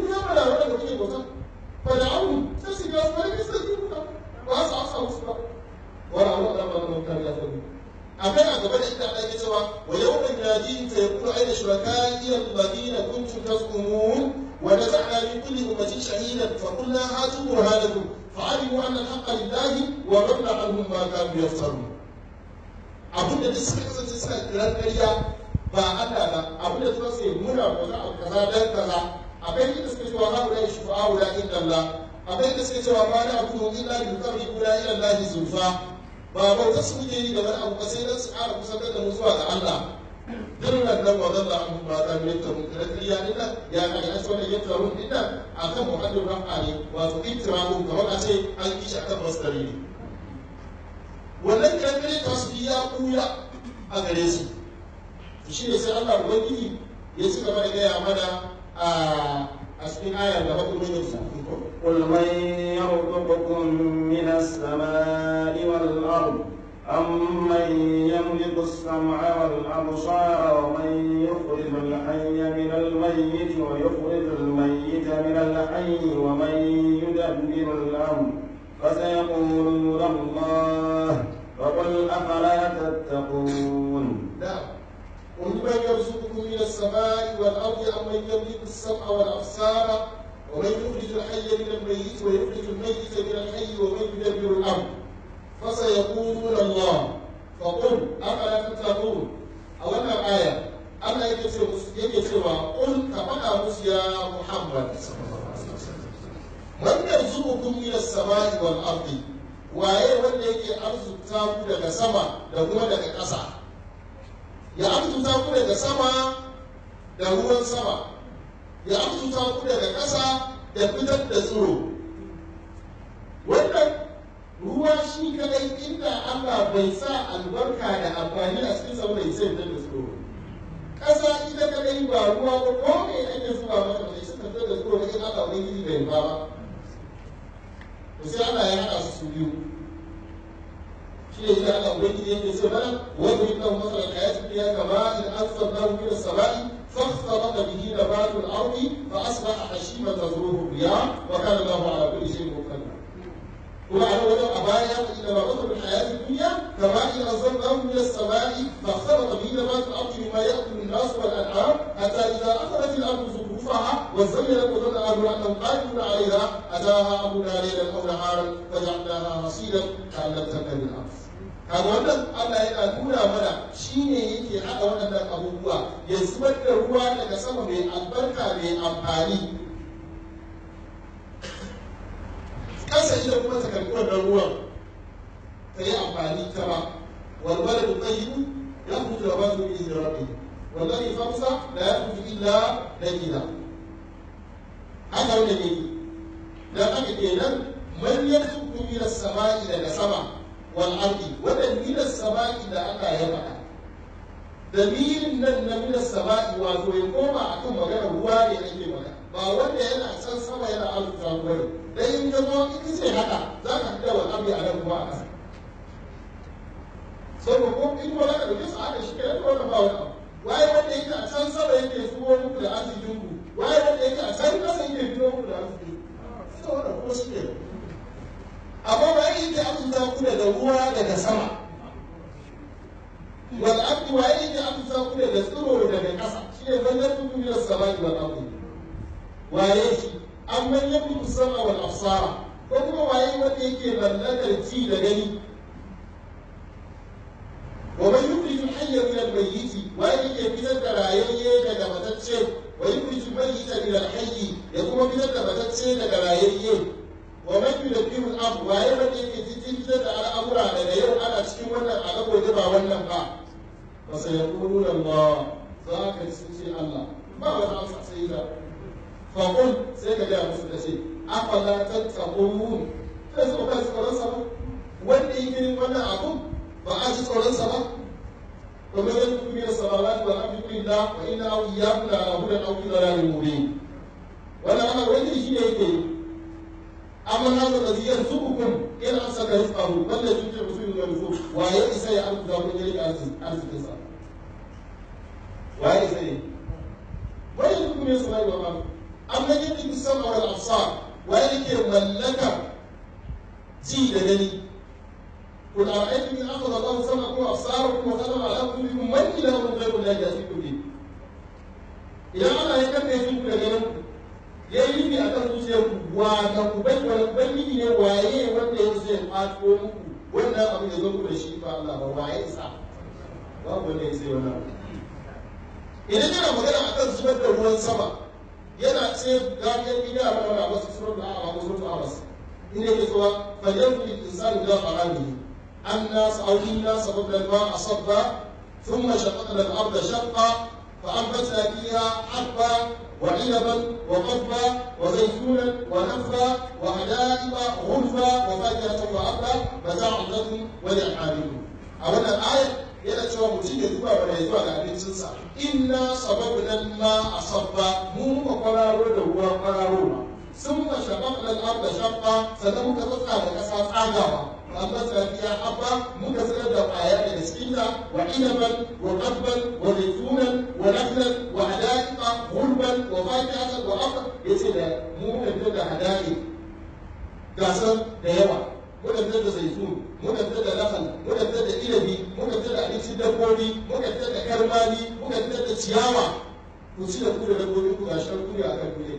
waɗanda kuke bauta fa da abu sai su ga su wani bisa yi ba ba su amsa musu ba wala wala da ba da kan ya faru akai a gaba da inda Allah ke cewa wa yawma yunadihim fa yaqulu ayna shuraka'i alladhina kuntum tazumun wa naza'na min kulli ummatin shahidan fa qulna hatu burhanakum fa'alimu anna al-haqqa lillahi wa dhalla anhum ma kanu yaftarun abinda duk suka kasance suna kiran ƙarya ba Allah ba abinda suka ce muna kaza abu kaza dan kaza akwai inda suka cewa haula shufa'u la inda Allah akwai inda suka cewa ma na abu illa bi qarribuna ila Allah zulfa ba bauta su muke yi da wani abu ba sai dan su ƙara kusantar da mu zuwa ga Allah duk nan nan wa zalla an ba ta mai ta mun kira kiriya din nan ya kai an so da yin tarun din nan akan muhaddin rafa ne wato ittirahu kamar a ce an kishi akan masdari ne wannan kiran kire ta su ya kuya a gare su shi ne sai Allah ubangiji ya ci gaba da gaya mana a cikin ayar da bakin mai su قل من يرزقكم من السماء والأرض أمن يملك السمع والأبصار ومن يخرج الحي من الميت ويخرج الميت من الحي ومن يدبر الأمر فسيقولون الله فقل أفلا تتقون نعم قل من يرزقكم من السماء والأرض أمن يملك السمع والأبصار ومن يخرج الحي من الميت ويخرج الميت من الحي ومن يدبر الأمر فسيقولون الله فقل أفلا تتقون أولا آية Allah yake ce musu yake cewa qul ka faɗa musu ya Muhammad man yarzuqukum min as-sama'i wal ardi waye wanda yake arzuta ku daga sama da kuma daga ƙasa ya arzuta ku daga sama da ruwan sama ya arzuta ku daga ƙasa da fitar da tsiro wannan ruwa shi kadai inda Allah bai sa albarka da amfani a cikin sa bai sai fitar da tsiro ƙasa ita kadai ba ruwa ba ko me ake zuba mata bai sai fitar da tsiro ba in Allah bai yi bai ba ba to sai Allah ya haɗa su su biyu shi ne sai Allah ubangiji yake ce mana wanda yake kan masalan hayatid dunya kama in anzalnahu min as-sama'i فاختلط به نبات الارض فاصبح حشيما تزروه الرياح وكان الله على كل شيء مقتدرا. وعلى وجه ابايا انما مثل الحياه الدنيا كما ان انزلناه من السماء فاختلط به نبات الارض مما ياكل الناس والانعام حتى اذا اخذت الارض زخرفها وزينت وظن اهلها انهم قادرون عليها اتاها امرنا ليلا او نهارا فجعلناها حصيدا كان لم تكن الارض. kaga wannan Allah yana nuna mana shi ne yake haɗa waɗannan abubuwa ya zubar da ruwa daga sama mai albarka mai amfani ƙasa ita kuma ta karɓi wannan ruwan ta yi amfani ta ba walwala da tsayibu ya fito da bazu bi izinin rabbi wallahi famsa la ya fito illa da gida haka wanda ne dan haka kenan man yarzuqu min as-sama'i daga sama والأرض ومن السماء إلى الله يبقى dalilin nan na minas sama'i wato ya koma akan magana ruwa ne ake magana ba wanda yana can sama yana arzuta ruwa ne dan in ka zo in ce haka za ka fita wal ardi a nan kuma a ƙasa saboda ko in ba za ka dauke su haka shi kenan ko ka ba wani abu waye wanda yake a can sama yake zuwa muku da arzikin ku waye wanda yake a can ƙasa yake zuwa muku da arzikin ku ita wannan kuma shi kenan amma ba yake arzuta ku daga ruwa daga sama wal abdi wa yake arzuta ku daga tsiro daga ƙasa shi ne zan yarda ku min samai wal abdi waye shi an man yamliku sama wal absara ko kuma waye wanda yake mallakar ci da gani wa man yukhriju al-hayya min al-mayyit waye yake fitar da rayayye daga matacce wa yukhriju al-mayyita min al-hayy ya kuma fitar da matacce daga rayayye wa man yudabbiru al-amr waye wanda yake fitar da al'amura daga yau ana cikin wannan a gabo da ba wannan ba fa sayaquluna Allah za ka sun ce Allah ba wani amsa sai da fa qul sai ka ga musu da ce afala tattaqun sai su ka tsoron sa wanda yake yin wannan abu ba a ji tsoron sa ba ومن يدخل من السماوات والارض الا وان اوياكم لعلى هدى او في ضلال مبين ولا انا وين شيء yake amma hada da ziyar zubukum in an saka rizqahu wanda yake musulmi da nufus waye isa ya arzuta mun yari arzikin sa waye isa ne waye duk ne sai wa ma amma yake musamman wal absar wa yake mallaka ji da gani قل أرأيتم إن أخذ الله سمعكم وأبصاركم وختم على قلوبكم من إله غير الله يأتيكم به idan Allah ya kafe shi ku da ganin ya yi nufi a kan zuciyar ku wa ka ku bai wani ubangiji ne waye wanda ya zai kwato muku wannan abin da zo ku da shi ba Allah ba waye isa babu wanda ya sai wannan idan yana magana akan zubar da ruwan sama yana ce gafiyar gida a mana wasu surat da a wasu surat abbas inda yake cewa fajar ku insani da qarani anna sa'awina sababna ma asabba ثم شققنا الارض شقا فأنبتنا فيها حبا وعنبا وقضبا وزيتونا ونخلا وحدائق غلفا وفاكهة وأبا متاعا لكم ولأنعامكم. أولا الآية yana cewa mutum ya zuba ba ya zuwa ga abincinsa inna sababna ma asabba mu muka kwararo da ruwa kwararowa sun ma shabaq lal arda shaqqa sannan muka tsatsa da kasa tsagawa amma tsakiya habba muka tsirar da kwaya daga cikinta wa inaban wa qadban wa zaitunan wa naklan wa hadaiqa ghurban wa fakihatan wa aqd yace da mu muka fitar da hadaiq gasar da yawa muka fitar da zaitun muka fitar da nakal muka fitar da inabi muka fitar da abincin dabbobi muka fitar da karmani muka fitar da ciyawa ku ci da ku da dabbobi ku ga shan kuri akan kuri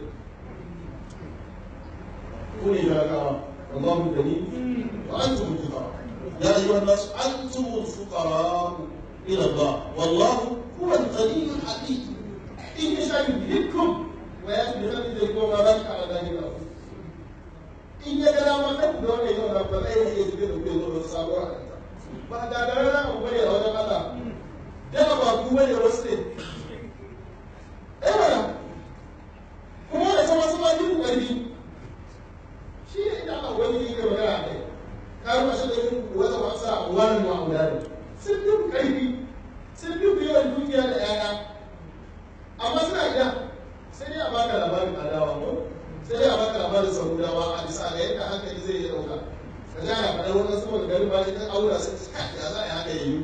ku ne talakawa Allahu gani wa antum al-fuqara ya ayyuha an-nas antum al-fuqara ila Allah wallahu huwa al-ghani al-hamid in yasha yudhibkum wa yati bi khalqihi ma baraka ala dhalika in ya gada ma kan da wannan yau na ba zai iya zube da kuwa zuwa sabuwar halitta ba da da rana ku bane a wajen Allah daga ba ku bane wasu ne eh mana kuma da sama sama duk ƙarfi shi ne idan Allah wani yake magana kai ka ruwa shi da yin wata wasa wani ma aulani sun duk ƙarfi sun duk yawan dukiya da 'ya'ya amma suna gida sai dai a baka labarin adawa ko sai dai a baka labarin samudawa a bisa ga yadda hankali zai yi ɗauka ka ga ya faɗa wannan saboda garin ba idan aura sai su kai ya za a yi haka yayi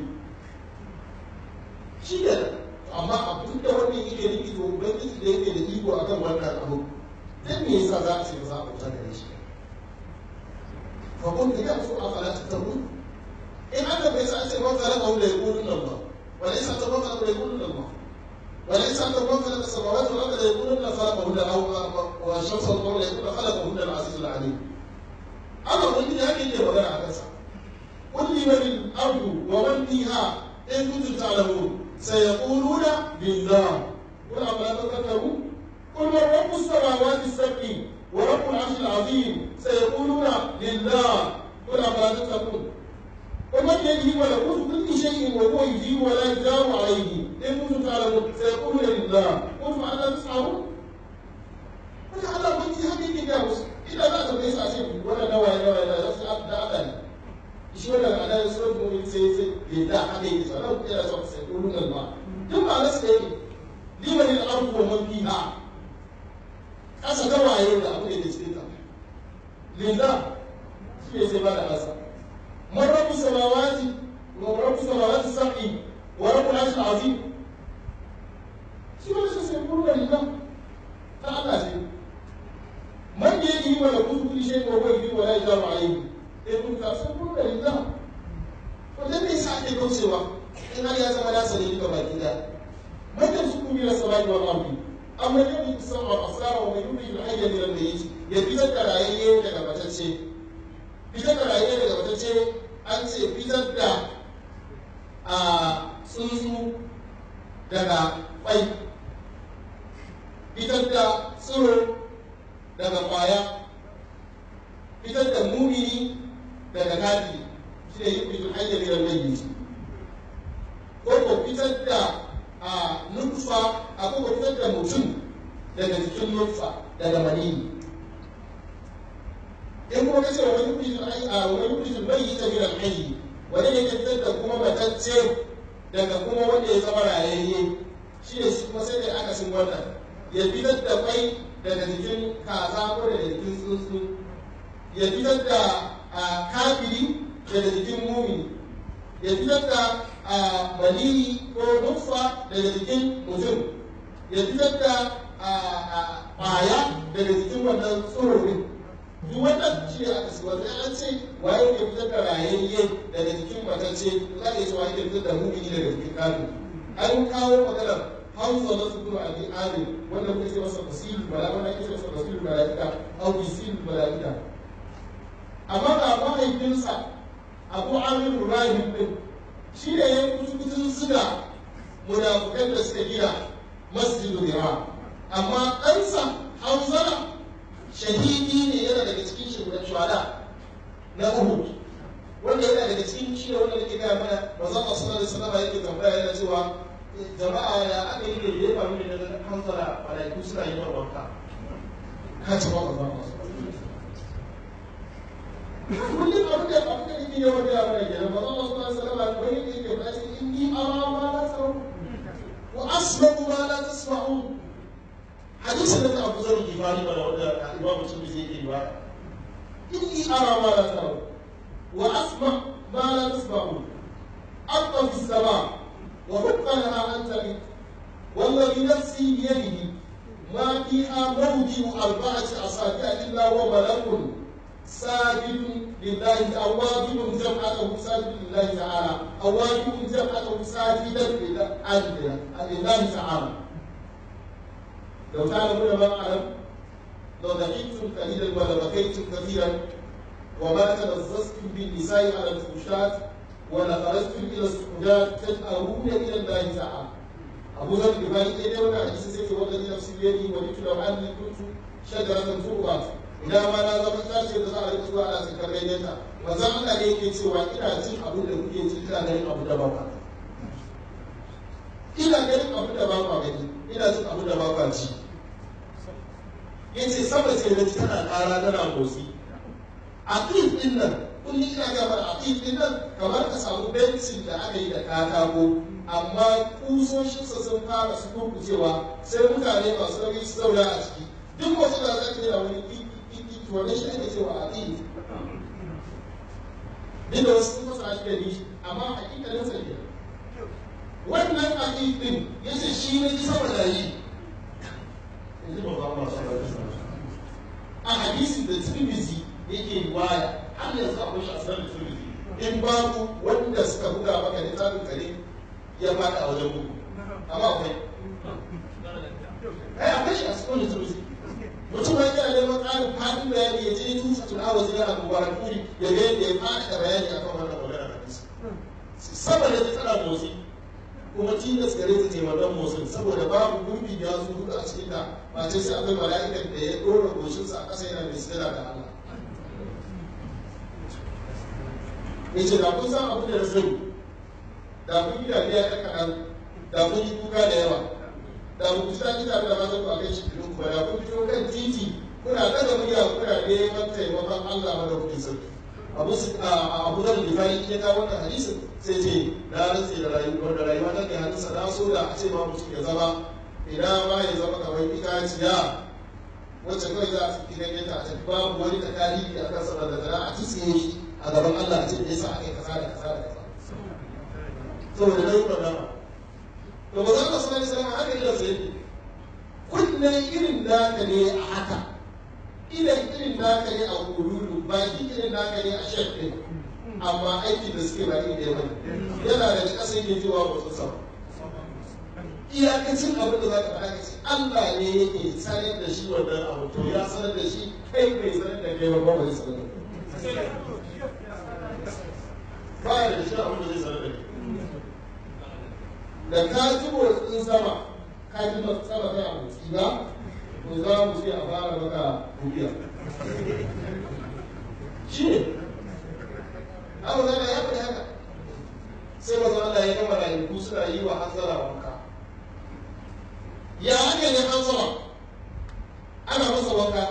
shi ne amma abin da wannan yake nufi to ubangiji da yake da iko akan wannan abu dan me yasa za a ce ba za a bauta gare shi fa kun da su a fala ta tabu in aka bai sa ce wa kala qawla yaqulun Allah wa laysa tawakkal yaqulun Allah وليس أن الله خلق السماوات والأرض ليقولن خلقهن أو والشمس والقمر ليقولن خلقهن العزيز العليم. أما قلت لي هذه هي وغير عكسها. قل لمن الأرض ومن فيها إن كنتم تعلمون سيقولون لله. قل أفلا تذكرون؟ قل من رب السماوات السبع ورب العرش العظيم سيقولون لله. قل أفلا تتقون؟ ومن يده ملكوت كل شيء وهو يجيب ولا يجار عليه ان كنتم تعلمون سيقولون لله قل فانا تسعرون wani Allah kun ji haka yake gaya musu ina za ta bai sa ce wannan nawaye nawaye na zasu abu da Allah ne shi wannan ana yin surat mu'min sai sai ya da haka yake sa nan kira sa sai kulun nan ma duk ba nasu yake liman al-ardu wa man fiha kasa da waye da abu da ke cikin ta lillah shi ne sai ba da asa من رب السماوات ورب السماوات السبع ورب العرش العظيم شنو لسه سيقولون لله تعالى شيء من بيده ملكوت كل شيء وهو يجيب ولا يجار عليه يقول سيقولون لله wannan ne sa ake kaucewa in har ya zama nasa ne duka baki da man yarzuqu min as-samai wal ardi amma yadda kusan wa asara wa yuri al-hayya min al-mayyit ya fitar da rayayye daga batacce fitar da rayuwa daga watacce an ce fitar da a tsuntsu daga kwai fitar da tsiro daga kwaya fitar da mumini daga kafiri shi ne yi fitar hanyar yin mai ko ko fitar da a nufa a ko fitar da mutum daga jikin nufa daga maniyi in kuma kace wa wani yukhrij al-hayy wa wani yukhrij al-mayyita min al-hayy wani ne fitar da kuma matacce daga kuma wanda ya zama rayayye shi ne shi kuma sai da aka sin wannan ya fitar da kwai daga jikin kaza ko daga jikin tsuntsu ya fitar da kafiri daga jikin mumini ya fitar da maniyi ko nutfa daga jikin mutum ya fitar da ƙwaya daga jikin wannan tsororin duk wannan shi ne aka siwa sai an ce waye ke fitar da rayayye daga jikin matacce za ka yi cewa ke fitar da mumini daga jikin kafin an kawo maganar hausa na sukuru a bi amin wanda kuka ce masa fasilu bala wanda ake ce masa fasilu mala'ika au bisilu mala'ika amma ga mahaifinsa abu amir rahim din shi ne ya kusa kusan zuga munafukan da suka gina masjidu bira amma ɗansa hanzala shahidi ne yana daga cikin shuhada na uhud wanda yana daga cikin shi ne wanda nake gaya mana manzon Allah sallallahu alaihi wasallam yake tambaya yana cewa jama'a ya aka yi da ya faru ne da hanzala malaiku suna yi wa wanka ka ci ba ba kullum abin da abin da yake yawan gaya mana kenan manzon Allah sallallahu alaihi wasallam wani yake faɗa ce inni ara ma la tasma'u wa asma'u ma la tasma'u hadisin da Abu Zar Gifari ba da wanda Imam Muslim zai yi ba inni ara ma la tasma'u wa asma ma la tasma'u أطى في السماء وحق لها أن تلد والذي نفسي بيده ما فيها موضع أربعة أصابع إلا وملك ساجد لله أواب جمعته ساجد لله تعالى أواب جمعته ساجدا لله تعالى لو تعلمون ما أعلم لو ضحكتم قليلا ولبكيتم كثيرا وما تلذذتم بالنساء على الفحشات ولخرجتم الى السجاد تجأرون الى الله تعالى أبو ذر الغفاري إيه ده ولا حديث سيدي والذي نفسي بيده وددت لو أني كنت شجرة تربة idan ma na zama tashi da za a rika zuwa ana cikar ganyenta ba za Allah ne yake cewa ina cin abin da kuke ci ina ganin abin da ba ku ina ganin abin da ba ku gani ina cin abin da ba ku ci yace sama ce da tana ƙara tana motsi aqid din nan kullum ina ga bar aqid din nan kamar ka samu bencin da aka yi da katako amma kusoshinsa sun fara su kurkucewa sai mutane masu rabi su zauna a ciki duk wasu da za ka yi da wani kiki to wannan shi ake cewa aqid duk da wasu sun fasa shi da ni amma hakikalin sa ke wannan aqid din yace shi ne ji saboda yi a hadisi da tirmidhi yake waya har yanzu akwai shi a sanar da tirmidhi in babu wanda suka buga maka littafin kare ya faɗi a wajen bugu amma akwai ai akwai shi a cikin tirmidhi mutum ya kira neman ƙarin faɗin bayani ya je tusa tun awa zina a mubarak kuri ya ga yadda ya faɗi da bayani akan wannan magana hadisi saboda ta tsara motsi kuma tilas gare ta taimakon motsin saboda babu gurbi ya zo hudu a cikin ta ba ce sai akwai mala'ikan da ya ɗora goshinsa a ƙasa yana mai sira da Allah ya ce da kun san abin da na sani da kun yi dariya ɗan kaɗan da kun yi kuka da yawa da ku kusa ji tare da matan ku a kan shirin ku da kun fito kan titi kuna daga murya kuna neman taimakon Allah madaukakin sarki abu su abu da rifai ya kawo wannan hadisin sai ce na rantse da rayuwa da rayuwa ta kai hannunsa na so da a ce ma mutum ya zama ina ma ya zama kamar itaciya wacce kawai za a fi ganyen ta a tafi babu wani da tarihi a kan sanar da tana a tsitsiye shi a gaban Allah a ce da yasa aka yi kaza da kaza da kaza saboda na yi magana to ba za ka sanar da haka idan sai ne kunne irin naka ne a haka idan irin naka ne a kururu baki irin naka ne a shek ɗin amma aiki da suke ba iri ɗaya bane yana da ƙasa yake cewa ba su sama iyakacin abin da za ka faɗa ka ce Allah ne yake sanar da shi wannan abu to ya sanar da shi kai bai sanar da kai ba ba zai sanar da ba ya da shi abin da zai sanar da kai da ka ji motsin sama ka ji sama tana motsi ba to za mu ce a fara maka rubiya shi ne abu zana ya faɗi haka sai maza Allah ya gama rayuku suna yi wa hanzara wanka ya haka ne hanzara ana masa wanka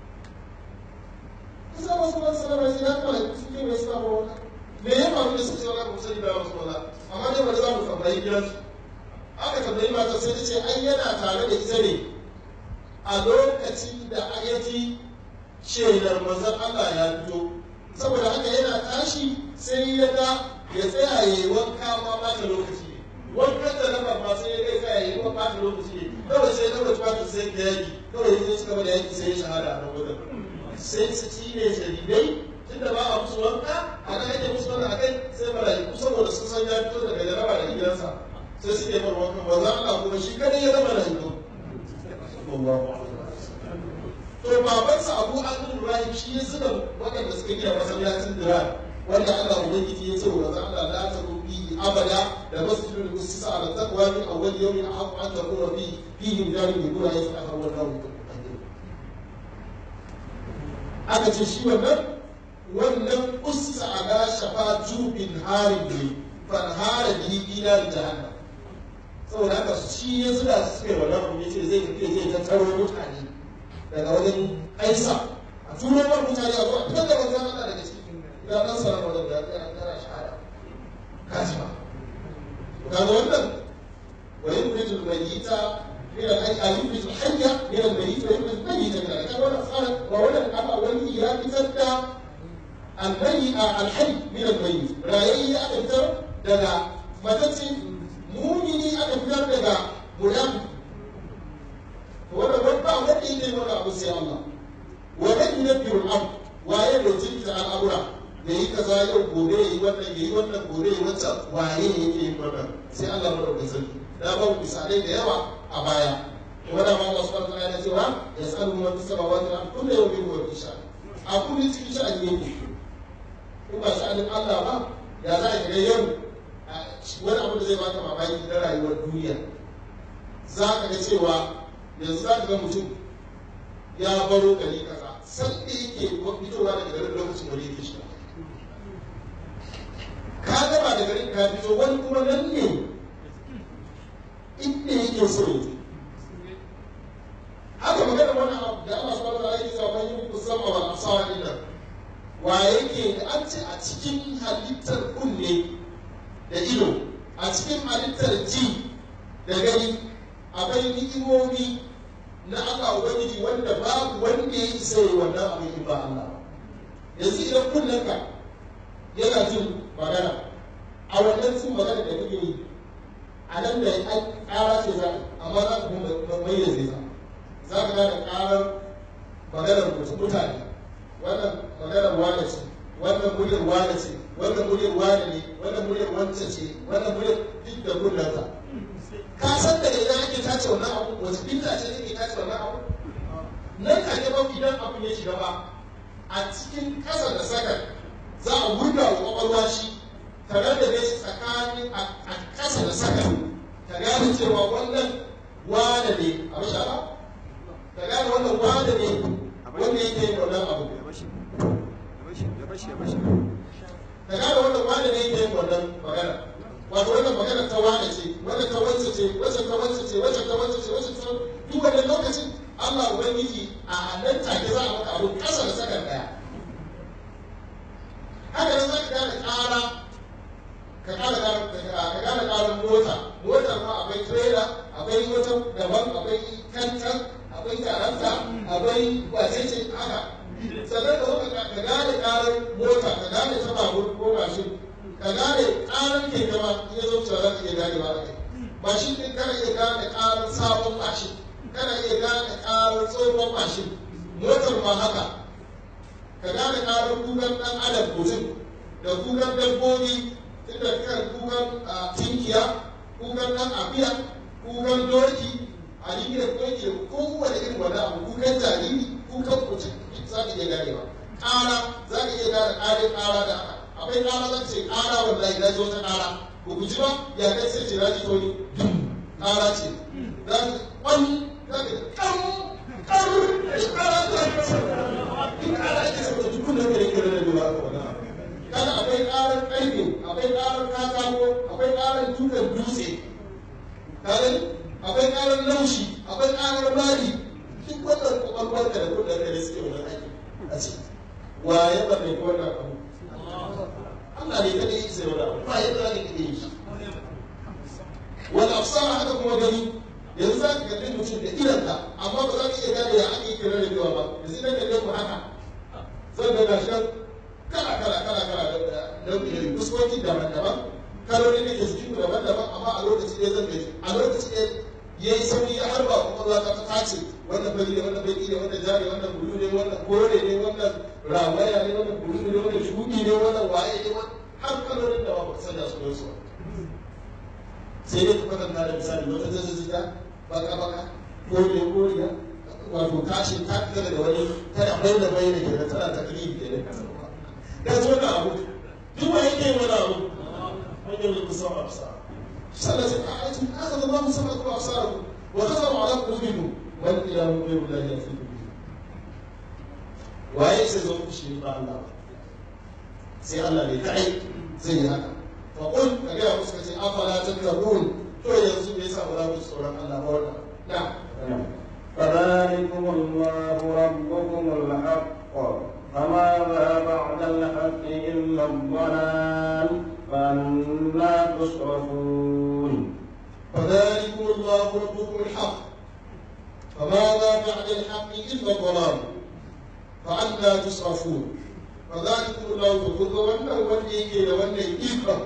kusa masu masu sanar da ya kama suke mai suna wanka me ya faru da suke sanar da sani da wasu wala amma dai wani za mu tambayi gidansu aka tambayi mata sai ta ce ai yana tare da ita ne a lokacin da ya ji shelar manzon Allah ya fito saboda haka yana tashi sai ya ga ya tsaya ya yi wanka ma ba ta lokaci ne wankan da na ba sai ya kai kai yi kuma ɓata lokaci ne kawai sai na wata ɓata sai da yaki kawai ya suka bada yaki sai ya shahada a nan wajen sai su ci ne shahidai tunda ba a musu wanka a kan ake musu wanka a kai sai mala'iku saboda sun san ya fito daga jaraba da gidansa sai su ke mar wankan ba za Allah kuma shi kadai ya zama mala'iku to babansa Abu Abdul Rahim shi ya zuba waɗanda suka gina masallacin Dira wanda Allah ubangiji ya ce wa manzo Allah la ta rubi abada da masjidul usisa ala taqwa min awwal yawmin ahq an takuna fi fihi mujahid bi kula yasqa wa dawu aka ce shi wannan wannan usisa ala shafa jubin harin ne fan hara bi ila jahannam saboda haka shi ya zuba su suka yi wannan abu ya ce zai tafi zai tattaro mutane daga wajen aisa a turo mar mutane a zuwa fitar da manzon Allah daga ciki ya dan sanar wajen da ya tsara shahada kaji ba kaga wannan wa yukhrij al-mayyita min al-hayy al yukhrij al-hayya min al-mayyit wa yukhrij al-mayyita min al-hayy wannan tsara wa wannan aka wani ya fitar da al-hayy al-hayy min al-mayyit rayayye aka fitar daga matacce mumini aka fitar daga munafiki wannan wani ba wanda yake mana abu sai Allah wa man yunabbiru al-amr waye da jinta al'amura da yi kaza yau gobe yi wannan yi wannan gobe yi wancan waye yake yin wannan sai Allah mu dauke sarki da ba misalai da yawa a baya to wanda ma Allah subhanahu wa ta'ala ya cewa yasalu man fis samawati wal ardi kullu yawmin huwa fi sha'n a kullu cikin sha'ani yake in ba sha'anin Allah ba ya za a ga yau wani abu da zai baka mamaki na rayuwar duniya za ka ga cewa yanzu za ka ga mutum ya baro gari kaza san da yake fitowa daga garin lokacin wani yake shiga ka gaba da garin ka fito wani kuma nan ne inda yake so ya haka magana wani abu da Allah subhanahu wa ta'ala yake cewa yin musamman wal absar dinnan wa yake da an ce a cikin halittar kunne da ido a cikin halittar ji da gani akwai ni'imomi na Allah Ubangiji wanda babu wanda ya isa yi wannan abin in ba Allah yanzu idan kullum ka yana jin magana a wannan jin magana da kake yi a nan da an ƙara ce za amma za ka kuma mai da zai za ka gane ƙarar maganar mutum mutane wannan maganar wane ce wannan muryar wane ce wannan muryar wane ne wannan muryar wance ce wannan muryar duk da kullum ka san daga idan ake tace wannan abu wace binta ce take tace wannan abu nan ka ga ba idan abu ya shiga ba a cikin ƙasa da sakar za a wurga wa kwakwalwa shi ta rarrabe shi tsakanin a ƙasa da sakar ta gane cewa wannan wane ne a basha ba ta gane wannan wane ne wanda yake yin wannan abu ta gane wannan wane ne yake yin wannan magana wato wannan magana ta wane ce wannan ta wance ce wacce ta wance ce wacce ta wance ce wacce ta duk wannan lokacin Allah ubangiji a nan take za a maka abu kasa da sakan daya haka nan za ka gane ƙara ka gane ka gane ƙarar mota motar ma akwai trailer akwai wata daban akwai kankan akwai karanta akwai wacece haka sannan da wata ka gane ƙarar mota ka gane ta babur ko mashin ka gane ƙarar keke ma iya zo cewa za ka iya gane ba kai mashin ɗin kana iya gane ƙarar sabon mashin kana iya gane ƙarar tsohon mashin motar ma haka ka gane ƙarar kukan ɗan adam mutum da kukan dabbobi tunda kan kukan tinkiya kukan ɗan afiya kukan doki a da doki da kowane irin wani abu kukan jariri kukan mutum za ka iya ganewa ƙara za ka iya gane ƙarin ƙara da haka akwai ƙara zan ce ƙara wallahi na ji wata ƙara ko ku ji ba ya kai sai ce na ji toni ƙara ce za ka ƙwani za ka ƙan ƙan ƙara ta in ƙara ake sa ta dukkan da kare kare da duba ka wani kada akwai ƙarar ƙarfe akwai ƙarar katako akwai ƙarar dukan dutse kaga akwai ƙarar laushi akwai ƙarar mari duk wannan kwakwalwar da kudin da suke wannan aiki a ciki wa ya ɓarne ko wannan abu Allah ne kada yi sai wani abu ba yadda za ka iya yi shi wani afsara haka kuma gani yanzu za ka kalli mutum da idanka amma ba za ka iya gane ya ake kira da yawa ba yanzu idan kalle ku haka zan ga gashi kala kala kala kala da fuskoki daban-daban kalolin da ke jikin daban-daban amma a lokaci ɗaya zan gaji a lokaci ɗaya ya yi sauri ya harba kwakwalwa ta ta tace wannan fari ne wannan baki ne wannan jari wannan bulu ne wannan kore ne wannan rawaya ne wannan bulu ne wannan shuɗi ne wannan waye ne har kalolin da ba ku sanya su su sai dai ka kwatanta da misali wata zazzazita baka baka kore koriya wato tashi ta fita da wani tana bai da bai da ke tana ta kiri ke da kasa ba da zo da abu duk wani ke wani abu hanyar da kusa a fasa sallah sai a aiki aka zama musa ma kuma fasa ku wa ta zama ala kulubiku wani ila mu bai wula ya fi kubi waye sai zo ku shi ba Allah sai Allah ne kai zai yi haka fa qul ka ga musu kace afala tattaqun to yanzu me yasa ba za ku tsoron Allah ba wannan na'am فذلكم الله ربكم الحق فماذا بعد الحق إلا الضلال فأنا تصرفون فذلكم الله ربكم الحق فماذا بعد الحق إلا الضلال فأنا تصرفون فذلكم الله تقول وانا وانا يجي وانا يجيك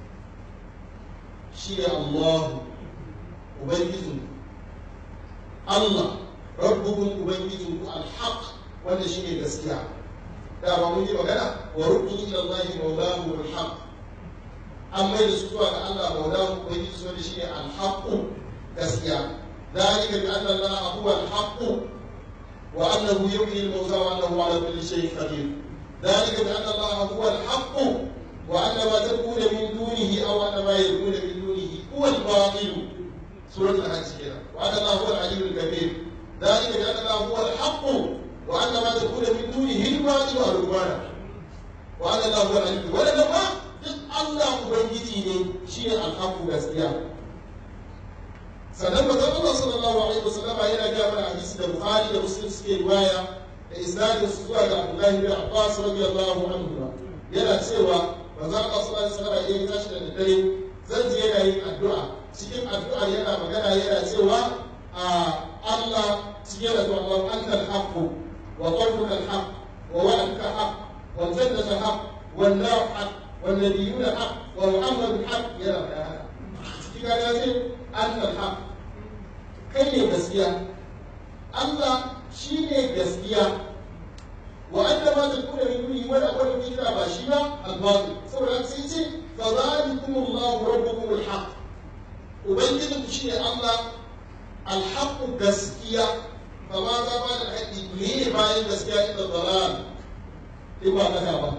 شيء الله وبيتم Allah rabbukum ubangijinku alhaq wanda shine gaskiya da ba mun yi magana wa rubbu ila Allah mawlahu alhaq an mai da su zuwa ga Allah mawlahu ubangiji su wanda shine alhaq gaskiya ذلك بأن الله هو الحق وأنه يحيي الموتى وأنه على كل شيء قدير ذلك بأن الله هو الحق وأن ما تدعون من دونه أو أن ما يدعون من دونه هو الباطل سورة الحج كده وأن الله هو العلي الكبير ذلك بأن الله هو الحق وأن ما تكون من دونه الباطل والعدوان وأن الله هو العلي الكبير ولا لما الله ubangiji ne shine alhaku gaskiya sannan manzon Allah sallallahu alaihi wasallama yana ga mana hadisi da Bukhari da Muslim suke riwaya da isnadin su zuwa ga Abdullah bin Abbas radiyallahu anhu yana cewa manzon Allah sallallahu alaihi wasallama ya tashi da dare zan je yana yin addu'a cikin addu'a yana magana yana cewa a Allah cikin da zuwa Allah anta al-haqq wa qawluka al-haqq wa wa'duka haqq wa jannatu haqq wa nar haqq wa nabiyyuna haqq wa muhammadu haqq yana magana cikin ga ya ce anta al-haqq kai ne gaskiya Allah shi ne gaskiya wa anna ma takuna min duni wala wala kira ba shi ba al-batil saboda sai ce fa zalikumullahu rabbukum al-haqq ubangijin ku shine Allah alhaqqu gaskiya fa ma za ba da haƙi ne bayan gaskiya inda dalal in ba kasa ba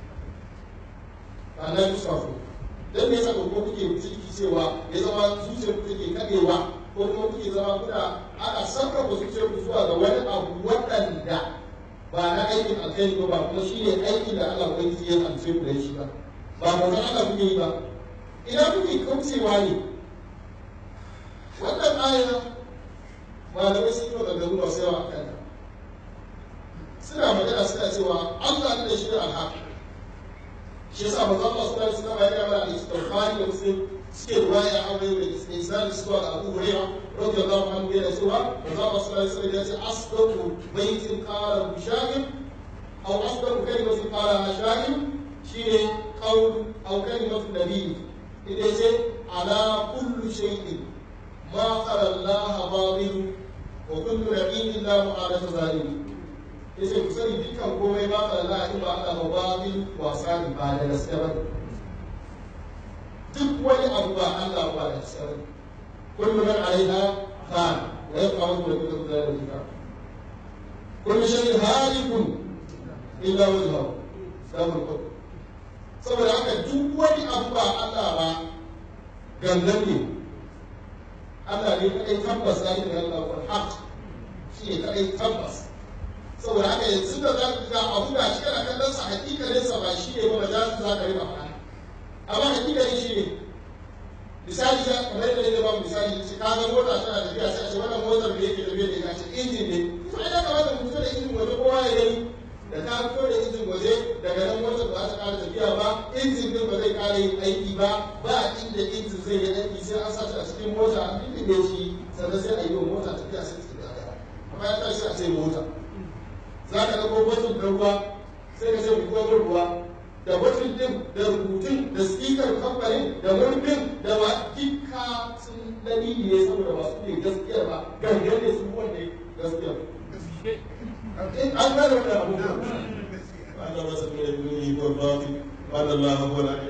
ana yusafu dan me yasa ko kuke ciki cewa ya zama zuciyar ku take kadewa ko kuma kuke zama kuna ana sarrafa zuciyar ku zuwa ga wani abu waɗanda ba na aikin alkhairi ba ba kuma shine aikin da Allah ubangiji ya amse ku da shi ba ba manzon Allah kuke yi ba ina kuke kaucewa ne wannan aya malamai sun yi maganganu masu yawa a kanta suna magana suna cewa Allah ne da shi da alhaq shi yasa manzo Allah sallallahu alaihi wasallam ya gaba da istighfari da muslim suke ruwaya a wani da isnad zuwa ga Abu Hurairah radiyallahu anhu yana cewa manzo Allah sallallahu alaihi wasallam ya ce asdaqu baitin qala bishagin aw asdaqu kalimatin qala ashagin shine qawl aw kalimatu nabi idan ce ala kullu shay'in ما خلا الله باطل وكل نبي لا معالة ظالم yace ku sani dukkan komai ba ka Allah in ba Allah ba batil wasa ne ba da gaske ba duk wani abu ba Allah ba da gaske ba kullu man alaiha fan wa yabqa wajhu rabbika dhul jalali wal ikram kullu shay'in halikun illa wajhahu sabul qul saboda haka duk wani abu ba Allah ba gangan ne Allah ne kaɗai tabbas ya yi da Allah wal haq shi ne kaɗai tabbas saboda haka yanzu da za ka ga abu da shi kana kallon sa hakikalin sa ba shi ne ba ba za su za ka riba faɗa amma hakikalin shi ne misali ya kamar yadda ne ba misali shi ka ga mota tana tafiya sai a ce wannan motar da yake tafiya da ita ce injin ne to ai ya kamata mu fito da injin waje kowa ya gani da ta fito da injin waje daga nan motar ba za ta ƙara tafiya ba injin din ba zai ƙara yin aiki ba ba inda injin zai yi aiki sai an sace a cikin mota an dindinde shi sannan sai a yi wa mota tafiya sai ta tafiya amma ya tashi sai a ce mota za ka ɗauko botin da ruwa sai ka ce mu ruwa da batun din da rubutun da speaker kamfanin da murfin da ma dukka sun dalili ne saboda masu ne gaskiyar ba gangan ne su wanda gaskiyar an gane wannan abubuwa Allah masa ne da duniya ko bafi وأن الله هو العلي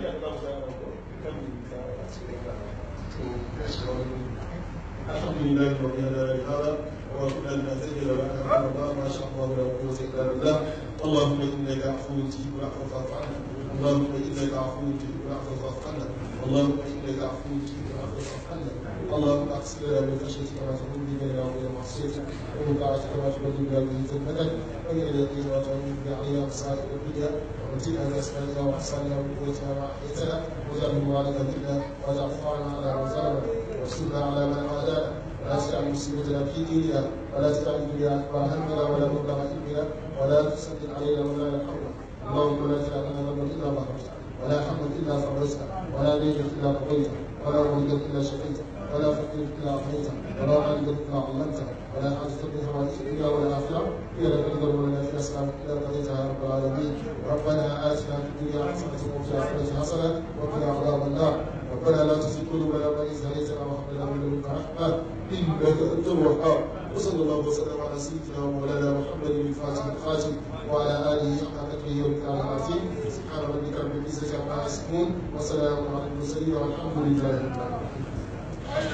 الحمد لله رب العالمين هذا وكنا نعتذر لك على الله ما شاء الله لا قوة إلا بالله اللهم إنك عفو تجيب العفو فاعف عنا اللهم إنك عفو تجيب العفو فاعف عنا اللهم إنك عفو تجيب العفو فاعف عنا اللهم أقسم لنا من خشيتك ما تقول به بيننا وبين معصيتك ومن طاعتك ما تبلغنا به جنتك ومن اليقين ما تعين به علينا مصائب الدنيا ومتنا بأسمائنا وأحساننا وقوتنا ما أحييتنا واجعله مباركا منا واجعل ثارنا على من ظلمنا وانصرنا على من عادانا ولا تجعل مصيبتنا في ديننا ولا تجعل الدنيا أكبر همنا ولا مبلغ علمنا ولا تسدد علينا ولا يرحمنا اللهم لا تجعل لنا ذنبا إلا غفرته ولا حما إلا فرجته ولا دينا إلا قضيته ولا مريضا إلا شفيته ولا فقير إلا أعطيته ولا غالبا إلا علمته ولا حاجة من حوائج الدنيا والآخرة هي لك رضا ولنا في أسلام إلا قضيتها يا رب العالمين ربنا آتنا في الدنيا حسنة وفي الآخرة حسنة وقنا عذاب النار ربنا لا تزغ قلوبنا بعد إذ هديتنا وهب لنا من لدنك رحمة إنك أنت الوهاب وصلى الله وسلم على سيدنا ومولانا محمد الفاتح الخاتم وعلى آله حق قدره ومقداره العظيم سبحان ربك رب العزة عما يصفون وسلام على المرسلين والحمد لله رب العالمين